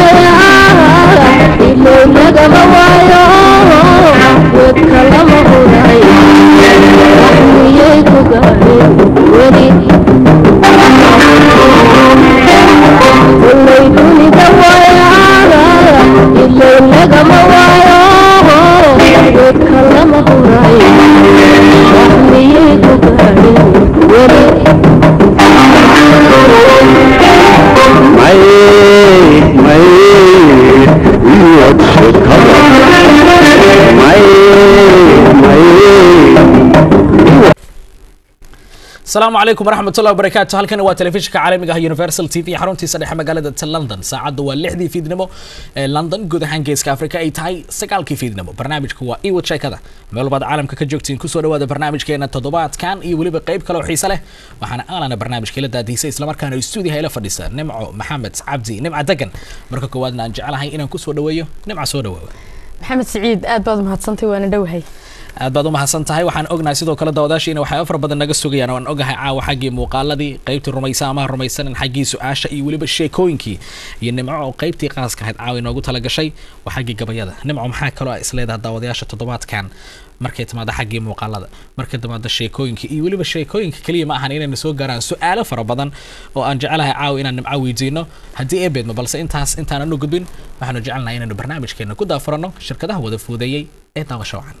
asalaamu calaykum waraxmatullahi wabarakaatu halkani waa telefishinka caalamiga ah universal t v xaruntiisa dhexe magaalada london saacaddu waa lixdii fiidnimo ee london guud ahaan geeska afrika ay tahay sagaalkii fiidnimo barnaamijku waa iwad sheekada meel walbaad caalamka ka joogtiin kusoo dhawaada barnaamijkeena toddobaadkan iyo weliba qayb kale oo xiise leh waxaana aalana barnaamijka ila daadiisay islamarkaana stuudiyaha ila fadhisa nimco maxamed cabdi nimca degan marka koowaadna aan jecelahay inaan kusoo dhaweeyo nimca soo dhawaawa maxamed siciid aad baad umahadsantay waana dhowahay aad baad u mahadsan tahay waxaan ognahay sidoo kale daawadaashiina waxay afar badan naga sugayaan waan ogahay caawa xaggii muuqaaladii qaybtii rumaysa amaha rumaysanin xaggii su-aasha iyo weliba sheekooyinkii iyo nimco oo qaybtii qaaska ahayd caawa inoogu talagashay waa xaggii gabayada nimco maxaa kaloo isleedaha daawadayaasha toddobaadkan markay timaado xaggii muuqaalada markay timaado sheekooyinka iyo weliba sheekooyinka keliya ma ahan inayna soo gaaraan su-aalo fara badan oo aan jecelahay caawa inaan nimco weydiino haddii ee beedmo balse intaas intaanan u gudbin waxaanu jecelnahay inaynu barnaamijkeena ku daafuranno shirkadaha wada fuudeeyey ee daawasho wacan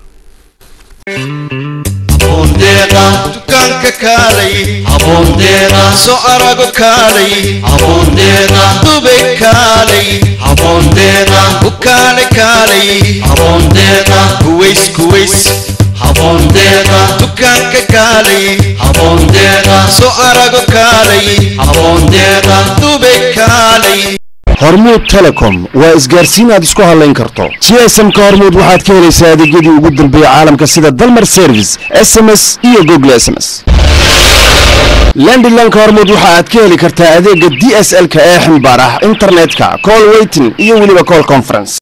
habondeeqa dukaanka kaalay habondeeqa soo arago kaalay habondeeqa dubay kaalay habondeeqa bukaale kaalay habondeeqa kuways kuways habondeeqa dukaanka kaalay habondeeqa soo arago kaalay habondeeqa dubay kaalay hormuud telecom waa isgaarsiin aad isku hadlayn karto gsmka hormuud waxaad ka helaysaa adeegyadii ugu dambeeyey caalamka sida dalmar service s m s iyo google s m s landilanka hormuud waxa aad ka heli kartaa adeega d s l-ka ee ximbaar ah internetka call weytin iyo weliba call conference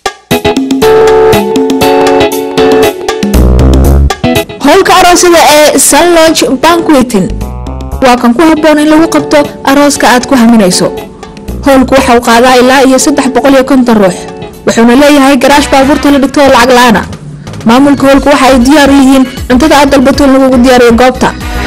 howlka aroosada ee sunlodge banquetin waa kan ku habboon in lagu qabto arooska aad ku haminayso howlku waxa uu qaadaa ilaa iyo saddex boqol iyo konton ruux wuxuuna leeyahay garaash baabuurta la dhigto oo lacag la-aana maamulka howlku waxa ay diyaar u yihiin cuntada aad dalbato in lagugu diyaariyo goobta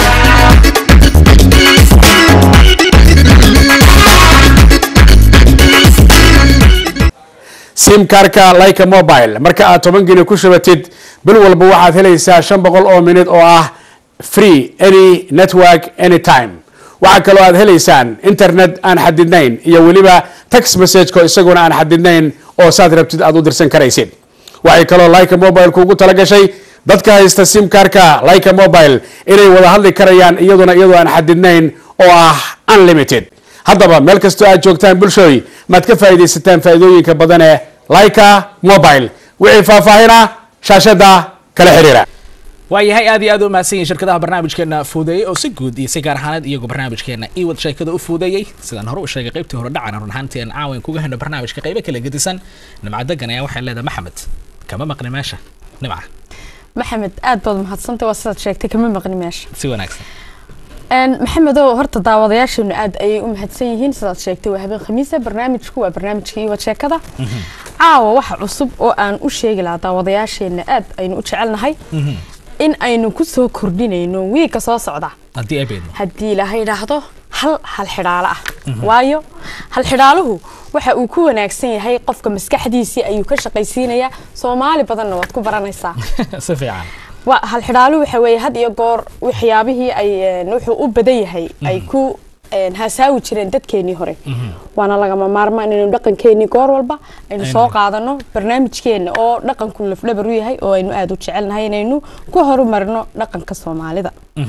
simkarka like mobile marka aad toban geni ku shubatid bil walba waxaad helaysaa shan boqol oo minid oo ah free any network anytime waxaa kaloo aad helaysaan internet aan xadidnayn iyo weliba tax messageko isaguna aan xadidnayn oo saad rabtid aad u dirsan karaysid waxay kaloo like mobile kuugu talagashay dadka haysta simkarka like mobile inay wada hadli karayaan iyaduna iyadoo aan xadidnayn oo ah unlimited haddaba meel kastoo aad joogtaan bulshooy maad ka faa'iidaysataan faa'iidooyinka badan ee like mobile wixii faahfaahina shaashada kala xiriira waayahay aad iyo aad u mahadsan yihin shirkadaha barnaamijkeena fuudeeyey oo si guud iyo si gaar ahaaneed iyagu barnaamijkeena iwad sheekada u fuudeeyey sidaan hore u sheegay qaybtii hore dhacana run ahaantii aan caawan kuga heno barnaamijka qaybo kala gedisan nimca degan ayaa waxay leedahay maxamed kama maqni meesha nimca maxamed aad baad umahadsantay waa sidaad sheegtay kama maqni meesha si wanaagsan maxamedow horta daawadayaasheenu aad ayay u mahadsan yihiin sidaad sheegtay waa habeen khamiisa barnaamijku waa barnaamijka iwad sheekada caawa waxa cusub oo aan u sheegi lahaa daawadayaasheena aad aynu u jecelnahay in aynu ku soo kordhinayno wiigka soo socda haddii ay beedmo haddii ilaahay idhaahdo hal hal xidhaalo ah waayo hal xidhaaluhu waxa uu ku wanaagsan yahay qofka maskaxdiisii ayuu ka shaqaysiinayaa soomaali badanna waad ku baranaysaa si fiican wa hal xidhaaluhu waxa weeye had iyo goor waxyaabihii ay wuxuu u badan yahay ay ku hasaawi jireen dadkeenii hore waana lagama maarmaan inaynu dhaqankeenii goor walba aynu soo qaadano barnaamijkeena oo dhaqanku lafdhabar u yahay oo aynu aada u jecelnahay inaynu ku horumarino dhaqanka soomaalida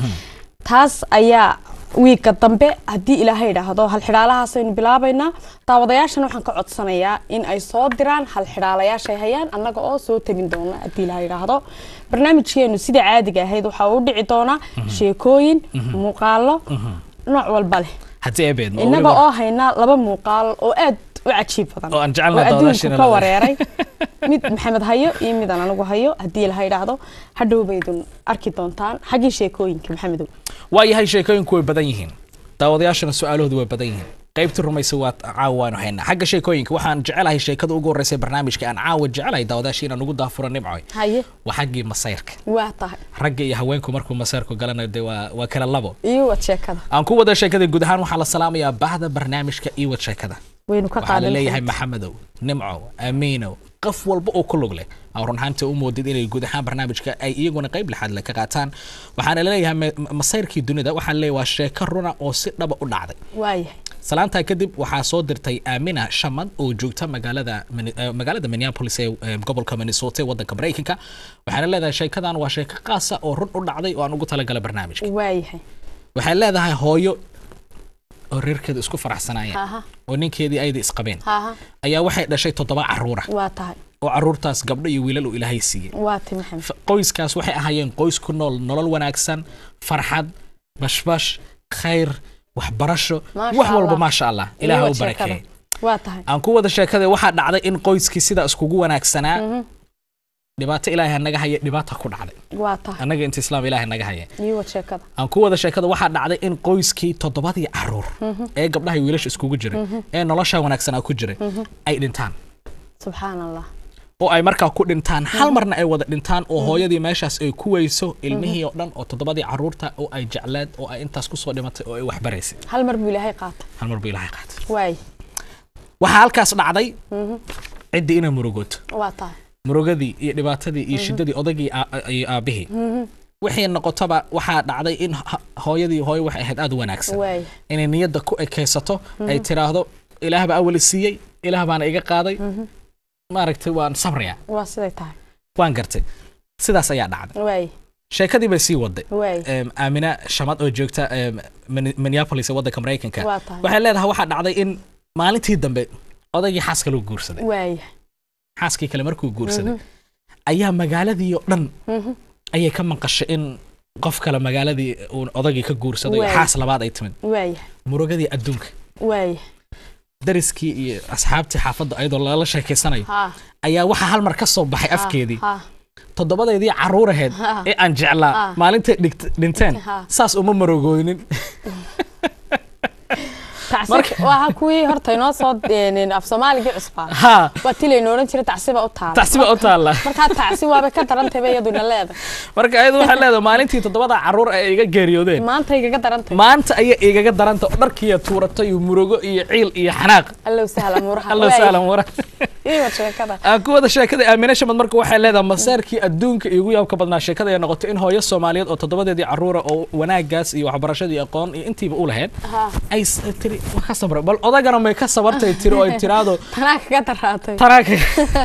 taas ayaa wiigga dambe haddii ilaahay idhaahdo hal xidhaalahaas aynu bilaabaynaa daawadayaashana waxaan ka codsanayaa in ay soo diraan hal xidhaalayaashay hayaan annaga oo soo tabin doona haddii ilaahay idhaahdo barnaamijkeenu sida caadiga ahayd waxaa uu dhici doonaa sheekooyin muuqaalo nooc walba leh haddii ay beedmo innaga oo haynaa laba muuqaal oo aad u cajiib badan Oo aan jecelnahay adduunku daawadayaashana ka la- wareeray mid maxamed hayo iyo midaan anigu hayo haddii ilaha idhaahdo hadhow baydun arki doontaan xaggii sheekooyinka maxamedow waayahay sheekooyinku way badan yihiin daawadayaashana su-aalahoodu way badan yihiin qaybtii rumaysa waa caawa waanu haynaa xagga sheekooyinka waxaan jecelahay sheekada ugu horreysay barnaamijka aan caawa jecelahay daawadaashii inaan ugu daafuro nimcoy haye waa xaggii masayrka waa tahay ragga iyo haweenku markuu masayrku galanayo dee waa waa kala labo iyo wad sheekada aan ku wada sheekada guud ahaan waxaa la salaamayaa bahda barnaamijka iyo wad sheekada waynu ka waxaa la qaadan leeyahay maxamedow nimco amiinow qof walba oo ku lug leh aan run ahaantii u moodid inay guud ahaan barnaamijka ay iyaguna qayb lixaad leh ka qaataan waxaana leeyahay ma- ma- masayrkii dunida waxaan leeyahay waa sheeko runa oo si dhaba u dhacday waayahay salaantaa kadib waxaa soo dirtay aamina shamad oo joogta magaalada Mini- eh, magaalada minneapolis ee eh, gobolka minnesota ee wadanka maraykanka waxaana leedahay sheekadan waa sheeko qaasa oo run u dhacday oo aan ugu talagalay barnaamijka waayahay waxay leedahay hooyo oo reerkeedu isku faraxsanaayeen haha oo ninkeedii ayda isqabeen haha ayaa waxay dhashay toddoba caruura waa tahay oo caruurtaas gabdho iyo wiilal uu ilaahay siiyey waa ti maxamed F- qoyskaas waxay ahaayeen qoys ku nool nolol wanaagsan farxad bashbash khayr waxbarasho Maasha wax walba Allah. maasha allah ilaah Iyo u wad sheekada. barakeeye waa tahay aan ku wada sheekada waxaa dhacday in qoyskii sidaa iskugu wanaagsanaa dhibaato ilaahay naga haya dhibaata ku dhacday waa tahay annaga inta islaam ilaahay naga haya iyo wad sheekada aan ku wada sheekada waxaa dhacday in qoyskii toddobadii caruur ee gabdhaha iyo wiilasha iskugu jiray ee nolosha wanaagsanaa ku jiray ay dhintaan subxaan allah oo ay markaa ku dhintaan hal marna ay wada dhintaan oo hooyadii meeshaas ay ku weyso ilmihii oo dhan oo toddobadii caruurta oo ay jecleed oo ay intaas kusoo dhimatay oo ay waxbaraysay hal mar buu ilaahay qaata hal mar buu ilaahay qaatay waay waxaa halkaas dhacday ciddii inay murugooto waa tahay murugadii iyo dhibaatadii iyo shiddadii odaygii aa- iyo aabihii wixii noqotaba waxaa dhacday in ha- hooyadii hooyo waxay ahayd aad u wanaagsan waay inay niyadda ku ekaysato ay tiraahdo ilaah baa awali siiyey ilaah baana iga qaaday maaragtay waan sabraya waa siday tahay waan gartay sidaas ayaa dhacday waay sheekadii bay sii waday waay Em, aamina shamad oo joogta em, Min- minneapolis ee waddanka maraykanka Waa tahay. waxay leedahay waxaa dhacday in maalintii dambe odaygii xaaska lagu guursaday waay xaaskii kale markuu guursaday ayaa magaaladii oo dhan ayay ka maqashay in qof kale magaaladii uu odaygii ka guursaday oo Waay. xaas labaad ay timid waay murugadii adduunka waay dariskii iyo asxaabtii xaafadda ayadoo lala sheekeysanayo ha ayaa waxaa hal mar ka soo baxay afkeedii ha toddobadeedii caruuraheed Ha. ee aan jeclaa Ha. maalintay dhigt- dhinteen Ha. saas uma marogoonin tacsi waa kuwii horta inoo soo deenin af soomaaligii cusbaa ha waa tilaynu odhan jiray tacsiba u taala tacsiba u taalla markaa tacsi waaba ka darantayba iyaduna leedahay marka ayadu waxay leedahay maalintii toddobada caruur ay iga geeriyoodeen maanta igaga darantay maanta ayay igaga daranta oo dharkiiya tuuratay iyo murugo iyo ciil iyo xanaaq allow sahla muraha alla sahlan wara iyo sheekada aan ku wada sheekada aamine shamad marka waxay leedahay masaarkii adduunka igu yaabka badnaa sheekada ay noqotay in hooyo soomaaliyeed oo toddobadeedii caruura oo wanaagaas iyo waxbarashadii aqoon iyo intiiba u lahayd ha ay s- tiri waa ka sabra bal odagana may ka sabartay tiri oo ay tiraado tanaa kaga daraatay taraaka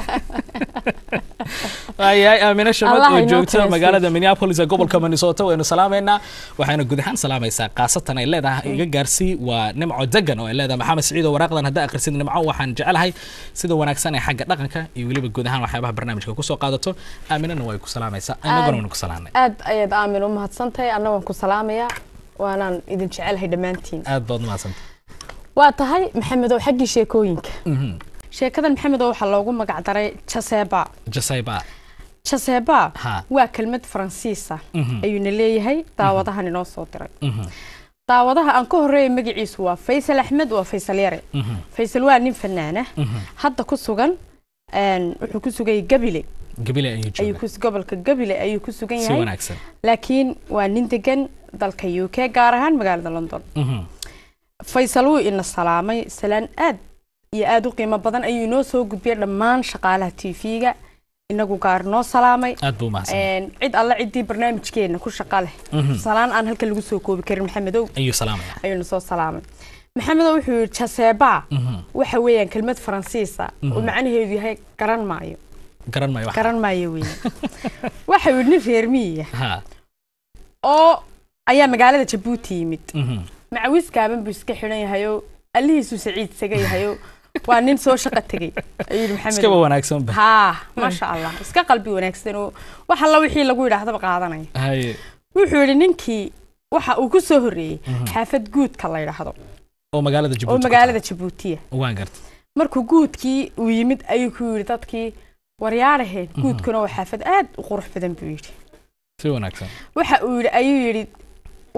waayahay aamine shamad Allah oo inoo joogta keensiiyo. magaalada minneapolis ee gobolka minnesota waynu salaamaynaa waxayna guud ahaan salaamaysaa qaasatan ay leedahay iga gaarsii waa nimco degan oo ay leedahay maxamed siciid oo waraaqdan haddaa akhrisid nimco waxaan jecelahay sida wanaagsan ee xagga dhaqanka iyo weliba guud ahaan waxyaabaha barnaamijka kusoo qaadato aaminana way ku salaamaysaa inaguna waynu ku salaamnay aad ayaad aamin u mahadsantahay anna waan ku salaamayaa waanaan idin jecelahay dhammaantiin aad baad umahadsantay waa tahay maxamedow xaggii sheekooyinka sheekadan maxamedow waxaa loogu magac daray jaseba jasayba jaseba Ha. waa kelmad faransiisa Mhm. ayuuna leeyahay daawadahan inoo soo diray daawadaha aan ka horeeya magaciisu waa faysal axmed waa faysal yare faysal waa nin fanaana hadda ku sugan een, wuxuu ku sugayay gabile gabile ayuu ayuu jooga ku gobolka gabile ayuu ku sugan si yahay wanaagsan laakiin waa nin degan dalka u k gaar ahaan magaalada london Mhm. faysal wuu ina salaamay salaan aad iyo aad u qiimo badan ayuu inoo soo gudbiyay dhammaan shaqaalaha tv-ga inagu gaar noo salaamay aad buu umahadsan Een, cid alle ciddii barnaamijkeena ku shaqa leh salaan aan halka lagu soo koobi karin maxamedow ayuu salaamaya ayuuna soo salaamay maxamedow wuxuu yidhi jaseba Mhm. waxa weeyaan kelmad faransiisa oo macnaheedu yahay garan maayo garan maayo wax garan maayo weeye waxa yidhi nin reer miyiga ha oo ayaa magaalada jabuuti yimid Mhm. macawis gaaban buu iska xidhan yahayoo allihiisu saciid isaga yahayoo waa nin soo shaqo tegey ayuu yidhi maxamed iskaba wanaagsan ba haa maasha allah iska qalbi wanaagsan oo wax alla wixii lagu yidhaahdaba qaadanaya haye wuxuu yidhi ninkii waxa uu ku soo horreeyey xaafad guudka la yidhaahdo oo magaalada oo jabuuti magaalada jabuutiya waan gartay markuu guudkii uu yimid ayuu ku yidhi dadkii waryaadhaheen guudkuna waa xaafad aad u qurux badan buu yidhi si wanaagsan waxa uu yidhi ayuu yidhi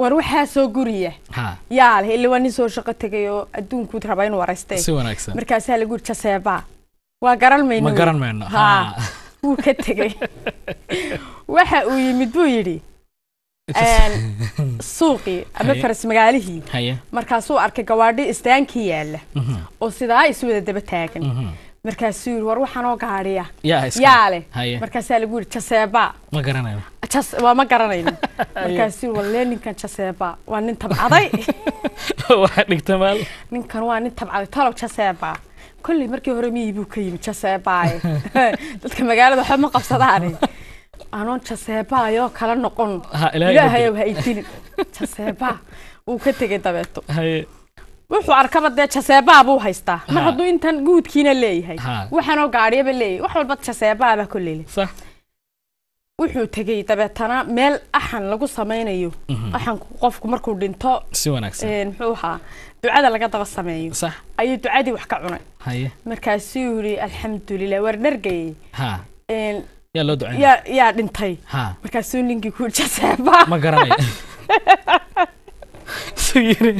war waxaa soo guriya ha yaa leh ila waa nin soo shaqo tegay oo adduunkuud raba inuu waraystay si wanaagsan markaasaa lagu yiri jaseebaa waa garan mayno ma garan mayno ha ha wuu ka tegey waxa uu yimid buu yidhi een, suuqii ama Haye. faras magaalihii haye markaasuu arkay gawaadhi istaankii yaalla oo sidaa isu wada daba taagan markaasuu yidhi war waxaanoo gaadhiya yaa iska yaa leh haye markaasaa lagu yidhi jaseebaa ma garanayo jas waa ma garanayno markaasuu yidhi walle ninkan jaseebaa waa nin tabcaday waxaa dhigta maal ninkan waa nin tabcaday talow jaseebaa kolley markii hore miyii buu ka yimi jaseebaaye dadka magaalada waxba ma qabsadaane anoon jaseebaayoo kala noqon Ha, Ilaahay ilaahayow ha idilin jaseebaa wuu ka tegey dabeeto haye wuxuu arkaba dee jaseebaa buu haystaa mar Ha. hadduu intan guudkiina leeyahay Ha. waxaanoo gaadhiyaba leeyahay wax walba jaseebaabaa kolley leh sax wuxuu tegey dabeetana meel axan lagu samaynayo axanku qofku markuu dhinto si wanaagsan een, muxuu ahaa ducada laga daba sameeyo sax ayuu ducadii wax ka cunay haye markaasuu yidhi alxamdulilah waar dhargayey ha een, yaa loo ducayn yaa yaa dhintay ha markaasuu ninkii ku yidhi jaseebaa ma garanayo su yiri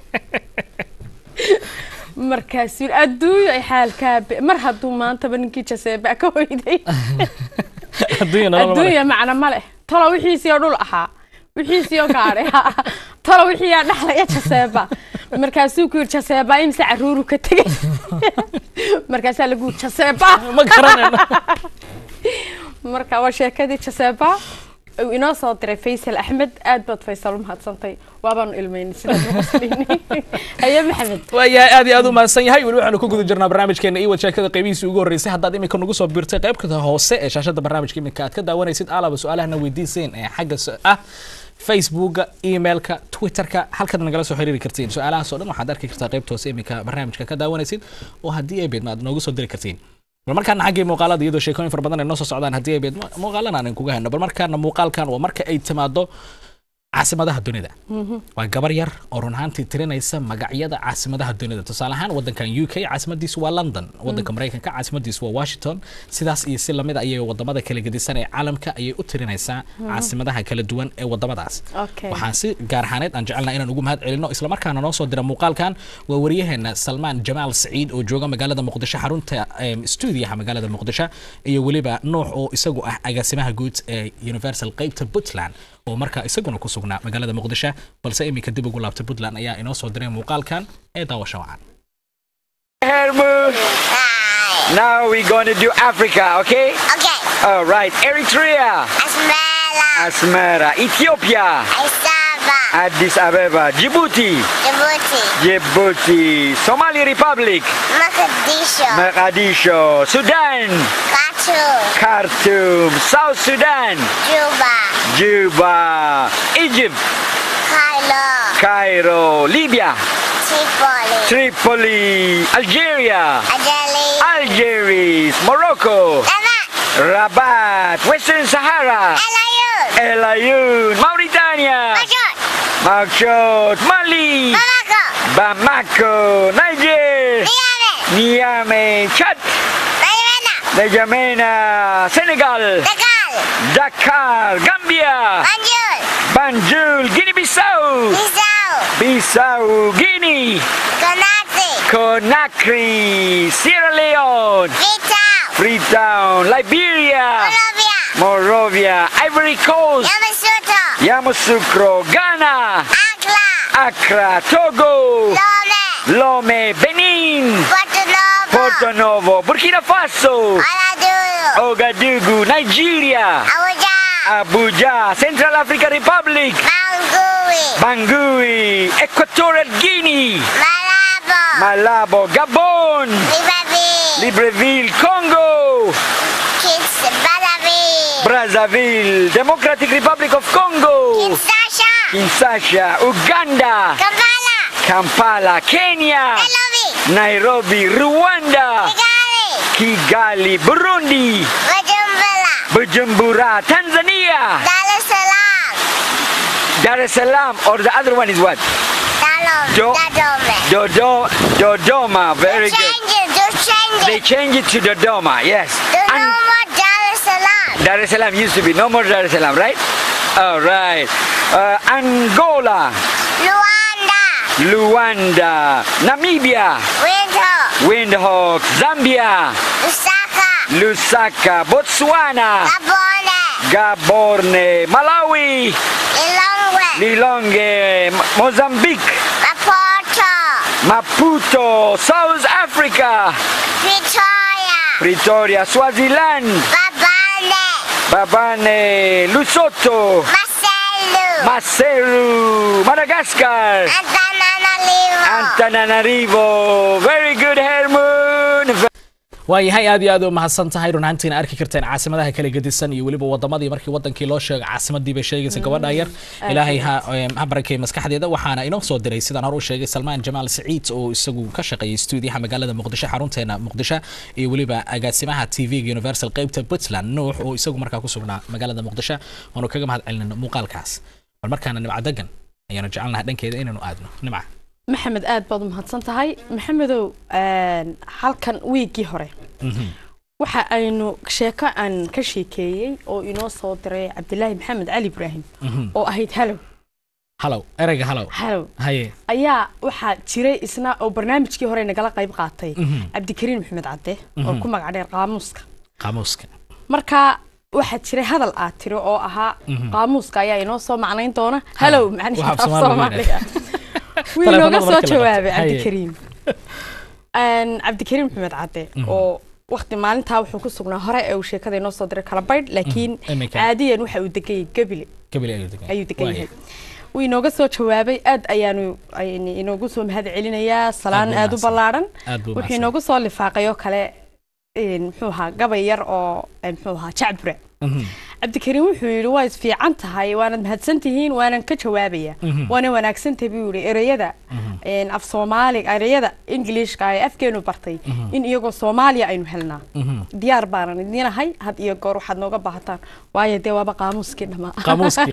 markaasuu yidhi adduunyo ay xaalkaa be- mar hadduu maantaba ninkii jaseebaa ka hoyday adduunya nolol male adduunya macna ma leh talo wixiisii oo dhul ahaa wixiisii oo gaadhay ahaa talo wixii yaa dhaxlaya jaseeba markaasuu ku yidhi jaseeba imse caruuru ka tegey markaasaa lagu yidhi jaseeba ma garanayno marka waa sheekadii jaseeba uu inoo soo diray faysal axmed aad baad faysal u mahadsantay waabaanu ilmaynay sidaad uqoslinay haye maxamed waayahay aad iyo aad u mahadsan yahay weli waxaanu ku guda jirnaa barnaamijkeena iyo sheekada qaybihiisii ugu horreysay haddaad iminka nagu soo biirtay qaybta hoose ee shaashada barnaamijka iminka aad ka daawanaysid alaba su-aalahana weydiiseen ee xagga su- ah facebooka emailka twitterka halkaad nagala soo xiriiri kartiin su-aalahaas oo dhan waxaad arki kartaa qaybta hoose iminka barnaamijka ka daawanaysid oo haddii ay beedma aad noogu soo diri kartiin bal markaana xaggii muuqaalada iyadoo sheekooyin fara badan ay noo soo socdaan haddii ay beedma muuqaalana aanan kuga hayno bal markaana muuqaalkan waa marka ay timaado caasimadaha dunida waa gabar yar oo run ahaantii tirinaysa magacyada caasimadaha dunida tusaale ahaan wadankan u k caasimadiisu waa london wadanka maraykanka caasimadiisu waa washington sidaas iyo si lamid ayay wadamada kala gedisan ee caalamka ayay u tirinaysaa caasimadaha kala duwan ee wadamadaas Okay. waxaan si gaar ahaaneed aan jecelnahay inaan ugu mahad celino islamarkaana noo soo dira muuqaalkan waa wariyaheena salmaan jamaal saciid oo jooga magaalada muqdisho xarunta em, stuudiyaha magaalada muqdisho iyo weliba nuux oo isagu ah agaasimaha guud ee universal qeybta puntland oo markaa isaguna ku sugnaa magaalada muqdisho balse iminka dib ugu laabta puntland ayaa inoo soo diray muuqaalkan ee daawasho wacan Hermu. Now we're gonna do Africa, okay? Okay. All right. Eritrea, Asmara. Asmara, Ethiopia, Asaba. Addis Ababa, Djibouti, Djibouti. Djibouti, Somali Republic, Mogadishu. Mogadishu, Sudan, Khartoum. Khartoum, South Sudan, Juba. Juba, Egypt, Cairo. Cairo, Libya, Tripoli. Tripoli, Algeria, Adeli. Algiers, Morocco, Damat. Rabat, Western Sahara, Elayun. El Ayoun, Mauritania, Majot. Nouakchott, Mali, Bamako. Bamako, Niger, Niamey. Niamey, Chad, Maimena. N'Djamena, Senegal, Dakar. Dakar, Gambia, Banjul. Banjul, Guinea-Bissau, Bissau. Bissau, Guinea, Conakry. Conakry, Sierra Leone, Freetown. Freetown, Liberia, Colombia. Morovia, Ivory Coast, Yamoussoukro. Yamoussoukro, Ghana, Accra. Accra, Togo, Lome. Lome, Benin, Porto Novo. Porto Novo, Burkina Faso, Aladouro. Ouagadougou, Nigeria, Abuja. Abuja, Central African Republic, Bangui. Bangui, Equatorial Guinea, Malabo. Malabo, Gabon, Libreville. Libreville, Congo, Kids. Balavi. Brazzaville, Democratic Republic of Congo, Kinshasa. Kinshasa, Uganda, Kampala. Kampala, Kenya, Nairobi. Nairobi, Rwanda, Kigali. Kigali, Burundi, Bujumbura. Bujumbura, Tanzania, Dar es Salaam. Dar es Salaam, or the other one is what? Dalom. Jo- Dadome. Dodo, Dodoma, very good. Change it. Just change They it. change it to Dodoma, yes. There's no And more Dar es Salaam. Dar es Salaam used to be no more Dar es Salaam, right? All right. Uh, Angola, Luanda. Luanda, Namibia, Winter. Windhoek, Zambia, Lusaka. Lusaka, Botswana, Gabone. Gaborne, Malawi, Lilongwe. Lilongwe, M- Mozambique, Maputo. Maputo, South Africa, Pretoria. Pretoria, Swaziland, Babane. Babane, Lesotho, Marcelo. Maseru, Madagascar, Antananarivo. Antananarivo. Very good, Herman. waayahay aad iyo aad u mahadsan tahay run ahaantiina arki karteen caasimadaha kala gedisan iyo weliba wadamadii markii wadankii loo sheego caasimadii bay sheegaysa gabadha yar ilaahay ha em, ha barakay maskaxdeeda waxaana inoo soo diray sidaan hore u sheegay salmaan jamaal siciid oo isagu ka shaqeeyay stuudiyaha magaalada muqdisho xarunteena muqdisho iyo weliba agaasimaha tv-ga universal qeybta puntland nuux oo isagu markaa ku sugnaa magaalada muqdisho waanu kaga mahad celinayna muuqaalkaas bal markaana nimca degan ayaanu jecelnahay dhankeeda inaynu aadno nimca maxamed aad baad u mahadsan tahay maxamedow een, halkan wiigii hore waxa aynu sheeko aan ka sheekeeyey oo inoo soo diray cabdilaahi maxamed cali ibraahim oo ahayd halow halow ereyga halow halow haye ayaa waxaa jiray isna oo barnaamijkii hore nagala qayb qaatay cabdikariin maxamed cadde oo ku magac dheer qaamuuska qaamuuska marka waxaa jiray hadal aad tiri oo ahaa qaamuuska ayaa inoo soo macnayn doona halow macnihi Waxa af Soomaali soomaaliga wuu Telefoonada inooga soo marka la jawaabay qabto. Haye. cabdikariim Een, cabdikariim maxamed cadde oo waqti maalintaa wuxuu ku sugnaa hore ee uu sheekada inoo soo diray kala baydh laakiin Iminka. caadiyan waxa uu degayay gabile gabile ayuu degan ayuu degan yahay wuu inooga soo jawaabay aad ayaanu aynu inoogu soo mahad celinayaa salaan buu aad u mahadsan. ballaaran aad buu wuxuu mahadsan. inoogu soo lifaaqay oo kale een, muxuu ahaa gabay yar oo een, muxuu ahaa jacbure Mhm. cabdikariim wuxuu yidhi waa isfiican tahay waanad mahadsan tihiin waanan ka jawaabaya waana wanaagsan tahay buu yidhi ereyada een, af soomaaliga ereyada ingiliishka ee afkeenu bartay in iyagoo soomaaliya aynu helnaa diyaar baanan idinahay had iyo goor waxaad nooga baahataan waayo dee waaba qaamuuskii dhamaa Qaamuuskii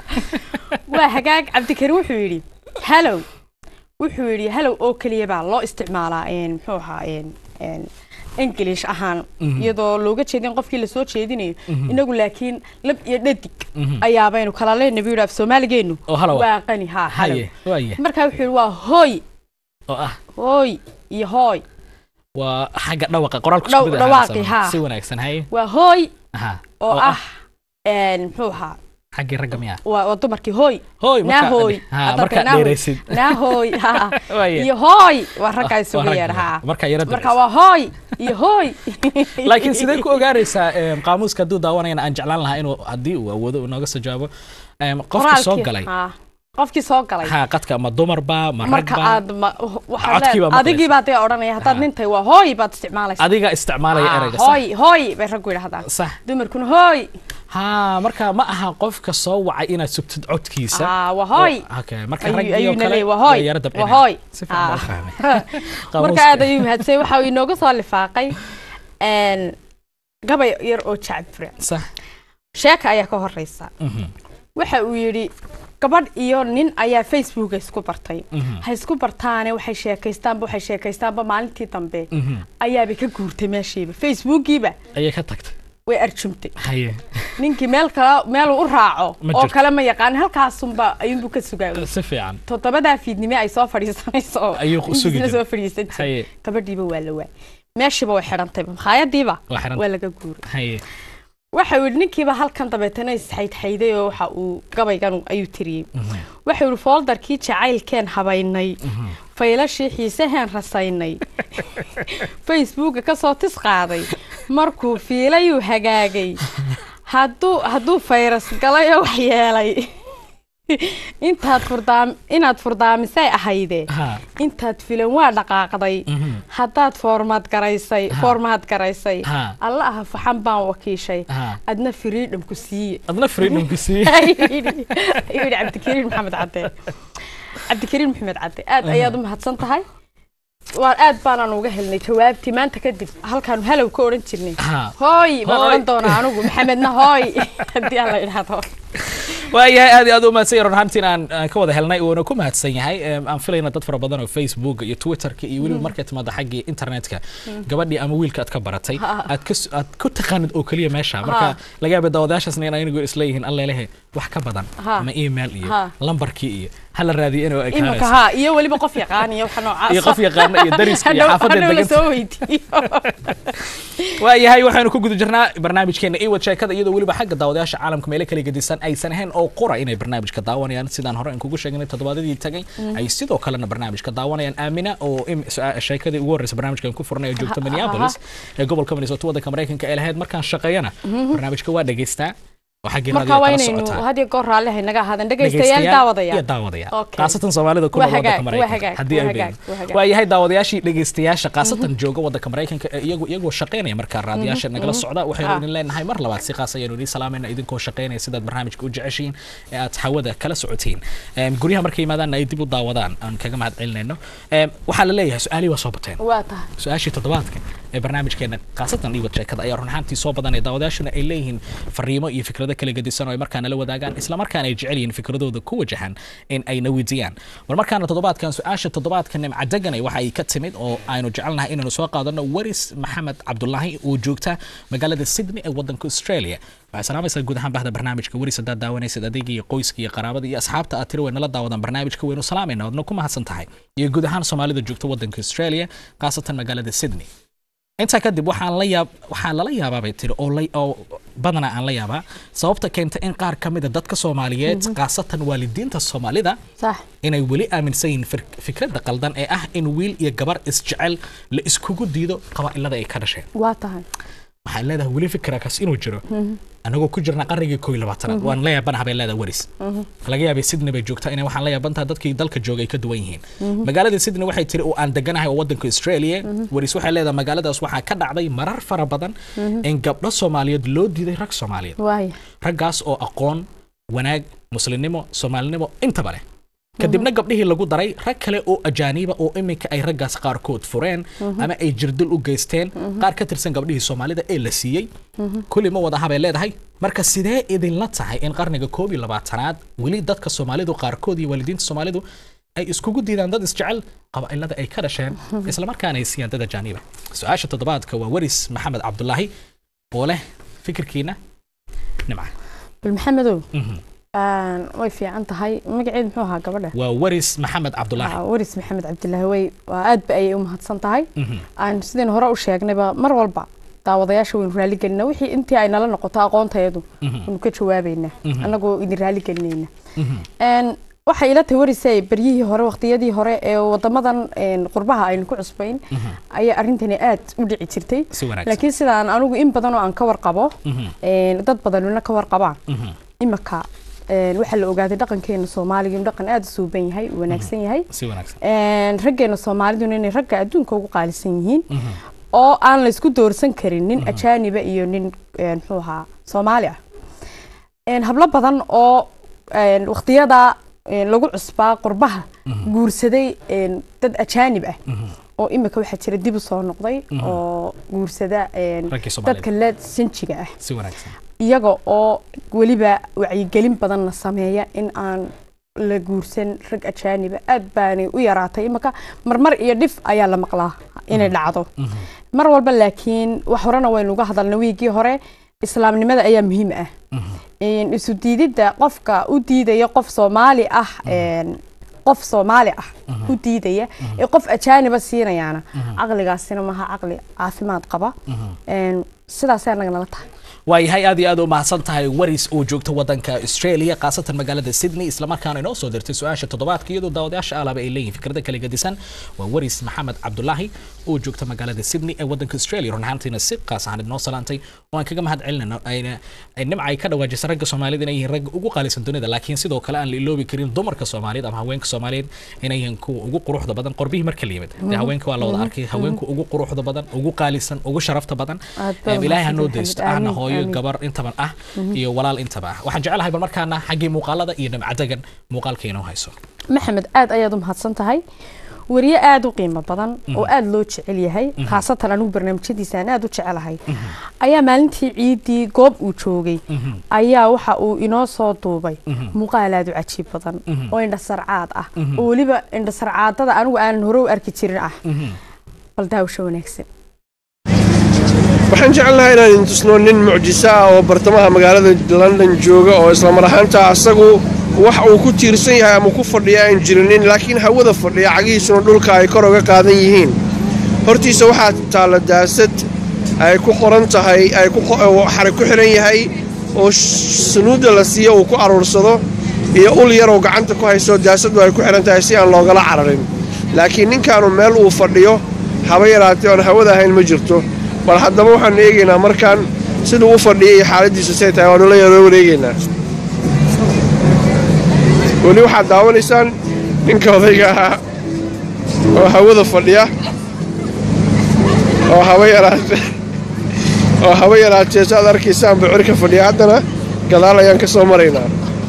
waa hagaag cabdikariim wuxuu yidhi halow wuxuu yidhi halow oo keliya baa loo isticmaalaa een, muxuu ahaa een, een, english ahaan iyadoo looga jeedin qofkii lasoo jeedinayo inagu laakiin lab iyo dhadig ayaabaynu kala leenahay buu yidhi af soomaaligeenu Oo halow ah. waa qani haa halow haye waaye markaa wuxuu yidhi waa hooy oo ah hooy iyo hooy waa xagga dhawaqa qoraalku Dhaw- isku mid ah, dhawaaqii, sama. haa. si wanaagsan haye waa hooy aha oo ah een, muxuu ahaa xaggii ragga miya waa waa dumarkii hooy hooy naa hooy ha Hadda markaad naa hooy. dheeraysid naa hooy haa Waaye. iyo hooy waa raggaa waa isugu ragga, yeedha haa markaa yara marka dheeraysid. waa hooy iyo hooy laakiin sidee ku ogaanaysaa em, qaamuuska hadduu daawanayana aan jeclaan lahaa inuu haddii uu awoodo uu nooga soo jawaabo em, qofka soo Qoraalkii, galay haa. qofkii soo galay ha qadka ma dumarba ma marka ragba aad ma- waxaad Codkii baa leed- adigii maqlaysa. baa dee odhanaya haddaad Ha. nintay waa hooy baad isticmaalaysa adiga isticmaalaya Ah, ereyga sax hooy hooy bay raggu yidhahdaan sax dumarkuna hooy ha marka ma aha qofka soo wacay inaad sugtid codkiisa Ah, waa hooy. Oo- okay marka Ayuu- raggii oo ayuuna kale leeyahay, waa hooy way yara waa dabcinayaan. hooy si fiican baa Ah. u fahmay marka Qaamuuska. aad ayuu mahadsay waxa uu inooga soo lifaaqay een, gabay yar oo jacbure sax sheeka ayaa ka horeysa Mhm. waxa uu yidhi gabadh iyo nin ayaa facebooka isku bartay Mhm. ha isku bartaane waxay sheekaystaanba waxay sheekaystaanba maalintii dambe Mhm. ayaabay ka guurtay meeshiiba facebookiiba ayay ka tagtay way arjumtay haye ninkii meel kale meel uu u raaco Ma oo jirto. kale ma yaqaan halkaasunba ayuunbuu ka sugaa si fiican toddobadaa fiidnime ay soo fadhiisanayso oo Ayuu u sugi intiisna jiray. soo fadhiisan jiray Haye. gabadhiiba waa la waay meeshiiba way xidhantayba makhaayadiiba Waa xidhantay. waa laga guuray haye waxa uu yidhi ninkiiba halkan dabeetana isxaydxayday oo waxa uu gabaygan ayuu tiriyey waxa uu yidhi fooldarkii jacaylkeen habaynay faylashii xiisaheen rasaynay facebooka ka soo tis qaaday markuu fiilayuu hagaagay hadduu hadduu fayras galay oo wax yeelay intaad furdaam inaad furdaamisay ahayde ha intaad filan waa dhaqaaqday haddaad foormaad garaysay foormaad garaysay Ha. alla aha faxan baan wakiishay Ha. adna freedom ku siiye adna freedomka sii ayuu yidhi ayuu yidhi cabdikariin maxamed cadde cabdikariin maxamed cadde aad ayaad u mahadsan tahay waan aad baanaan uga helnay jawaabtii maanta kadib halkaanu halow ka odhan jirnay Ha. hooy baan Hooy. odhan doonaa anigu maxamedna hooy haddii aan la idhaahdo waayahay aad iyo aad u mahadsan yahay run ahaantiin aan aan ka wada helnay uuna ku mahadsan yahay Em, aan filayna dad fara badan oo facebook iyo twitterka iyo weliba markay timaado xaggii internetka gabadhii ama wiilka aad ka baratay aad ka s- aad ku taqaanid oo keliya meesha marka laga yaaba daawadayaashaasna in aynagu isleeyihiin allelehe wax ka badan Ha. ama email iyo Ha. lambarkii iyo hala raadiyo inuu imika ekaanayso haa iyo weliba qof yaqaan iyo waxa noocaas iyo qof yaqaana iyo dariska iyo Hadhow- xaafadda hadhow la deganta soo weydiiyo waayahay waxaanu ku guda jirnaa barnaamijkeena iwad sheekada iyadoo weliba xagga daawadayaasha caalamka meelo kala gedisan aysan ahayn oo qura inay barnaamijka daawanayaan sidaan hore aan kugu sheegnay toddobaadadii tagay ay sidoo kalena barnaamijka daawanayaan aamina oo im- su- sheekadii ugu horreysay barnaamijkan ku furnay oo joogta minneapolis ee gobolka minnesota waddanka maraykanka ee lahayd markaan shaqeeyana barnaamijka waa dhegaystaa oo xaggii marka raadiyo waa kala inaynu socotaa had iyo goor raalli haynaga ahaadan dhegaystayaal daawadaya iyo daawadaya Okay. khaasatan soomaalida ku Waa nool waddanka hagaag, waa maraykanka hagaag, haddii waa ay hagaag, beegin waa hagaag. waa yahay daawadayaashii dhegaystayaasha khaasatan jooga waddanka maraykanka ee iyagu iyagoo shaqaynaya markaa raadiyaasha nagala socda waxaynu Ah. idin leenahay mar labaad si qaas ayaanu idin salaamayna idinkoo shaqaynaya sidaad barnaamijka u jeceshiin ee aad hawada kala socotiin Em, guryaha markay yimaadaanna ay dib u daawadaan aan kaga mahad celinayno Em, waxaa la leeyahay su-aalihii waa soo bateen waa tahay su-aashii toddobaadka ee barnaamijkeena khaasatan iwad sheekada ayaa run ahaantii soo badanaya daawadayaashuna ay leeyihiin fariimo iyo fikrado kala gedisan oo ay markaa nala wadaagaan islamarkaana ay jecel yihiin fikradooda ku wajahan in ay na weydiiyaan bal markaana toddobaadkan su-aasha toddobaadka nimca deganay waxa ay ka timid oo aynu jecelnahay inaynu soo qaadano waris maxamed cabdulaahi oo joogta magaalada sydney ee wadanka australia waxay salaamaysaa guud ahaan bahda barnaamijka waris haddaad daawanaysid adeega iyo qoyska iyo qaraabada iyo asxaabta aad tiri way nala daawadaan barnaamijka waynu salaamayna waadna ku mahadsan tahay iyo guud ahaan soomaalida joogta wadanka australia khaasatan magaalada sydney intaa kadib waxaan la yaab waxaa lala yaabaa bay tiri oo la oo badanaa aan la yaabaa sababta keenta in qaar ka mid a dadka soomaaliyeed khaasatan waalidiinta soomaalida sax inay weli aaminsan yihiin fir- fikradda qaldan ee ah in wiil iyo gabar isjecel la iskugu diido qabaa'ilada ay ka dhasheen waa tahay waxaan leedahay weli fikirakaas inuu jiro anagoo ku jirna qarnigii koo iyo labaatanaad waan la yaabanaha bay leedahay waris laga yaabay sydney bay joogtaa inay waxaan la yaabantaha dadkii dalka joogay ka duwan yihiin magaalada sydney waxay tiri oo aan deganahay oo wadanka australia waris waxay leedahay magaaladaas waxaa ka dhacday marar fara badan in gabdho soomaaliyeed loo diiday rag soomaaliyeed waaya raggaas oo aqoon wanaag muslimnimo soomaalinimo intaba leh kadibna gabdhihii lagu daray rag kale oo ajaaniba oo iminka ay raggaas qaarkood fureen ama ay jirdil u geysteen qaar ka tirsan gabdhihii soomaalida ee la siiyey kulli ma wadaha bay leedahay marka sidee idinla tahay in qarniga koob iyo labaatanaad weli dadka soomaalidu qaarkood iyo waalidiinta soomaalidu ay iskugu diidaan dad isjecel qabaa'ilada ay ka dhasheen islamarkaana ay siiyaan dad ajaaniba su-aasha toddobaadka waa waris maxamed cabdulaahi oo leh fikirkiina nimca bal maxamedow Mhm. aan way fiican tahay magaceed muxuu ahaa gabadha waa waris maxamed cabdulaahi Waa waris maxamed cabdilaahi way waa aad ba ayay u mahadsan tahay Mhm. aan sideen hore u sheegnayba mar walba daawadayaasha waynu raali gelinaa wixii intii ay nala noqoto aqoonteedu waynu ka jawaabaynaa annagoo idin raali gelinayna Een, waxay ila tahay warisay beryihii hore waqtiyadii hore ee wadamadan een, qurbaha aynu ku cusbayn ayaa arrintani aad u dhici jirtay si wanaagsan laakiin sidaan anigu in badan oo aan ka warqabo Mhm. een, dad badanuna ka warqabaan Mhm. imika een, waxaa la ogaaday dhaqankeena soomaaliga inuu dhaqan aad u suuban yahay u wanaagsan yahay si wanaagsan Een, raggeena soomaaliduna inay ragga adduunka ugu qaalisan yihiin oo aan la isku doorsan karin nin ajaaniba iyo nin een, muxuu ahaa soomaali ah Een, hablo badan oo een, waqtiyada een, lagu cusbaa qurbaha guursaday een, dad ajaanib ah oo imika waxaa jira dib u soo noqday oo guursada een, Raggii Soomaalida. dadka la sinjiga ah si wanaagsan iyaga oo weliba wacyigelin badanna sameeya in aan la guursan rag ajaaniba aad baanay u yaraatay imaka marmar iyo dhif ayaa la maqlaa inay dhacdo mar walba laakiin wax horena waynu uga hadalna wiigii hore islaamnimada ayaa muhiim ah Een, isu diididda qofka u diidaya qof soomaali ah een, qof soomaali ah u diidaya ee qof ajaaniba siinayaana caqligaasina maaha caqli caafimaad qaba Een, sidaasay anaga nala tahay waayahay aad iyo aad u mahadsan tahay waris oo joogta wadanka australia khaasatan magaalada sydney islamarkaana inoo soo dirtay su-aasha toddobaadka iyadoo daawadayaasha alaba ay leeyihin fikrada kala gedisan waa waris maxamed cabdulaahi oo joogta magaalada sydney ee wadanka australia run ahaantiina si qaas ahaan inoo salaantay oo aan kaga mahad celinayno ayna ay nimca ay ka dhawaajisa ragga soomaalida inay yihiin ragga ugu qaalisan dunida laakiin sidoo kale aan la iloobi karin dumarka soomaaliyeed ama haweenka soomaaliyeed inay yihiin kuwa ugu quruxda badan qorbihii marka la yimid dee haweenka waa la wada arkay haweenku ugu quruxda badan ugu qaalisan ugu sharafta badan Aad baa Em, ilaahay ha noo mahadsantahay, daysto Maxamed. ahna Amiin, hooyo amiin. gabar intaban ah iyo walaal intaba ah waxaan jecelahay bal markaana xaggii muuqaalada iyo nimcadagan muuqaalka inoo hayso maxamed aad ayaad u mahadsan tahay wariye aada u qiimo badan oo aada loo jecel yahay khaasatan anigu barnaamijyadiisa aan aada u jecelahay ayaa maalintii ciidii goob uu joogay ayaa waxa uu inoo soo duubay muuqaal aada u cajiib badan oo indhasarcaad ah oo weliba indhasarcaadada anigu aanan hore u arki jirin ah bal daawasho wanaagsan waxaan jecelnahay inaan idin tusno nin mucjiso ah oo bartamaha magaalada london jooga oo islamar ahaanta asagu wax uu ku tiirsan yahay ama ku fadhiya aan jirinin laakiin hawada fadhiya cagihiisuna dhulka ay kor uga qaadan yihiin hortiisa waxaa taalla daasad ay ku qoran tahay ay xarig ku xidhan yahay oo sunuudda la siiyo uu ku aruursado iyo ul yaroo gacanta ku hayso daasadu ay ku xidhan tahay si aan loogala cararin laakiin ninkaanu meel uu fadhiyo haba yaraatee oon hawada ahayn ma jirto bal haddaba waxaanu eegaynaa markaan siduu u fadhiyay iyo xaaladiisu say tahay waanu la yaroo wareegaynaa weli waxaad daawanaysaan ninka odayga ahaa oo hawada fadhiya oo haba yaraatee oo haba yaraatee saaad arkaysaan bucirka fadhiya haddana gadaal ayaan ka soo maraynaa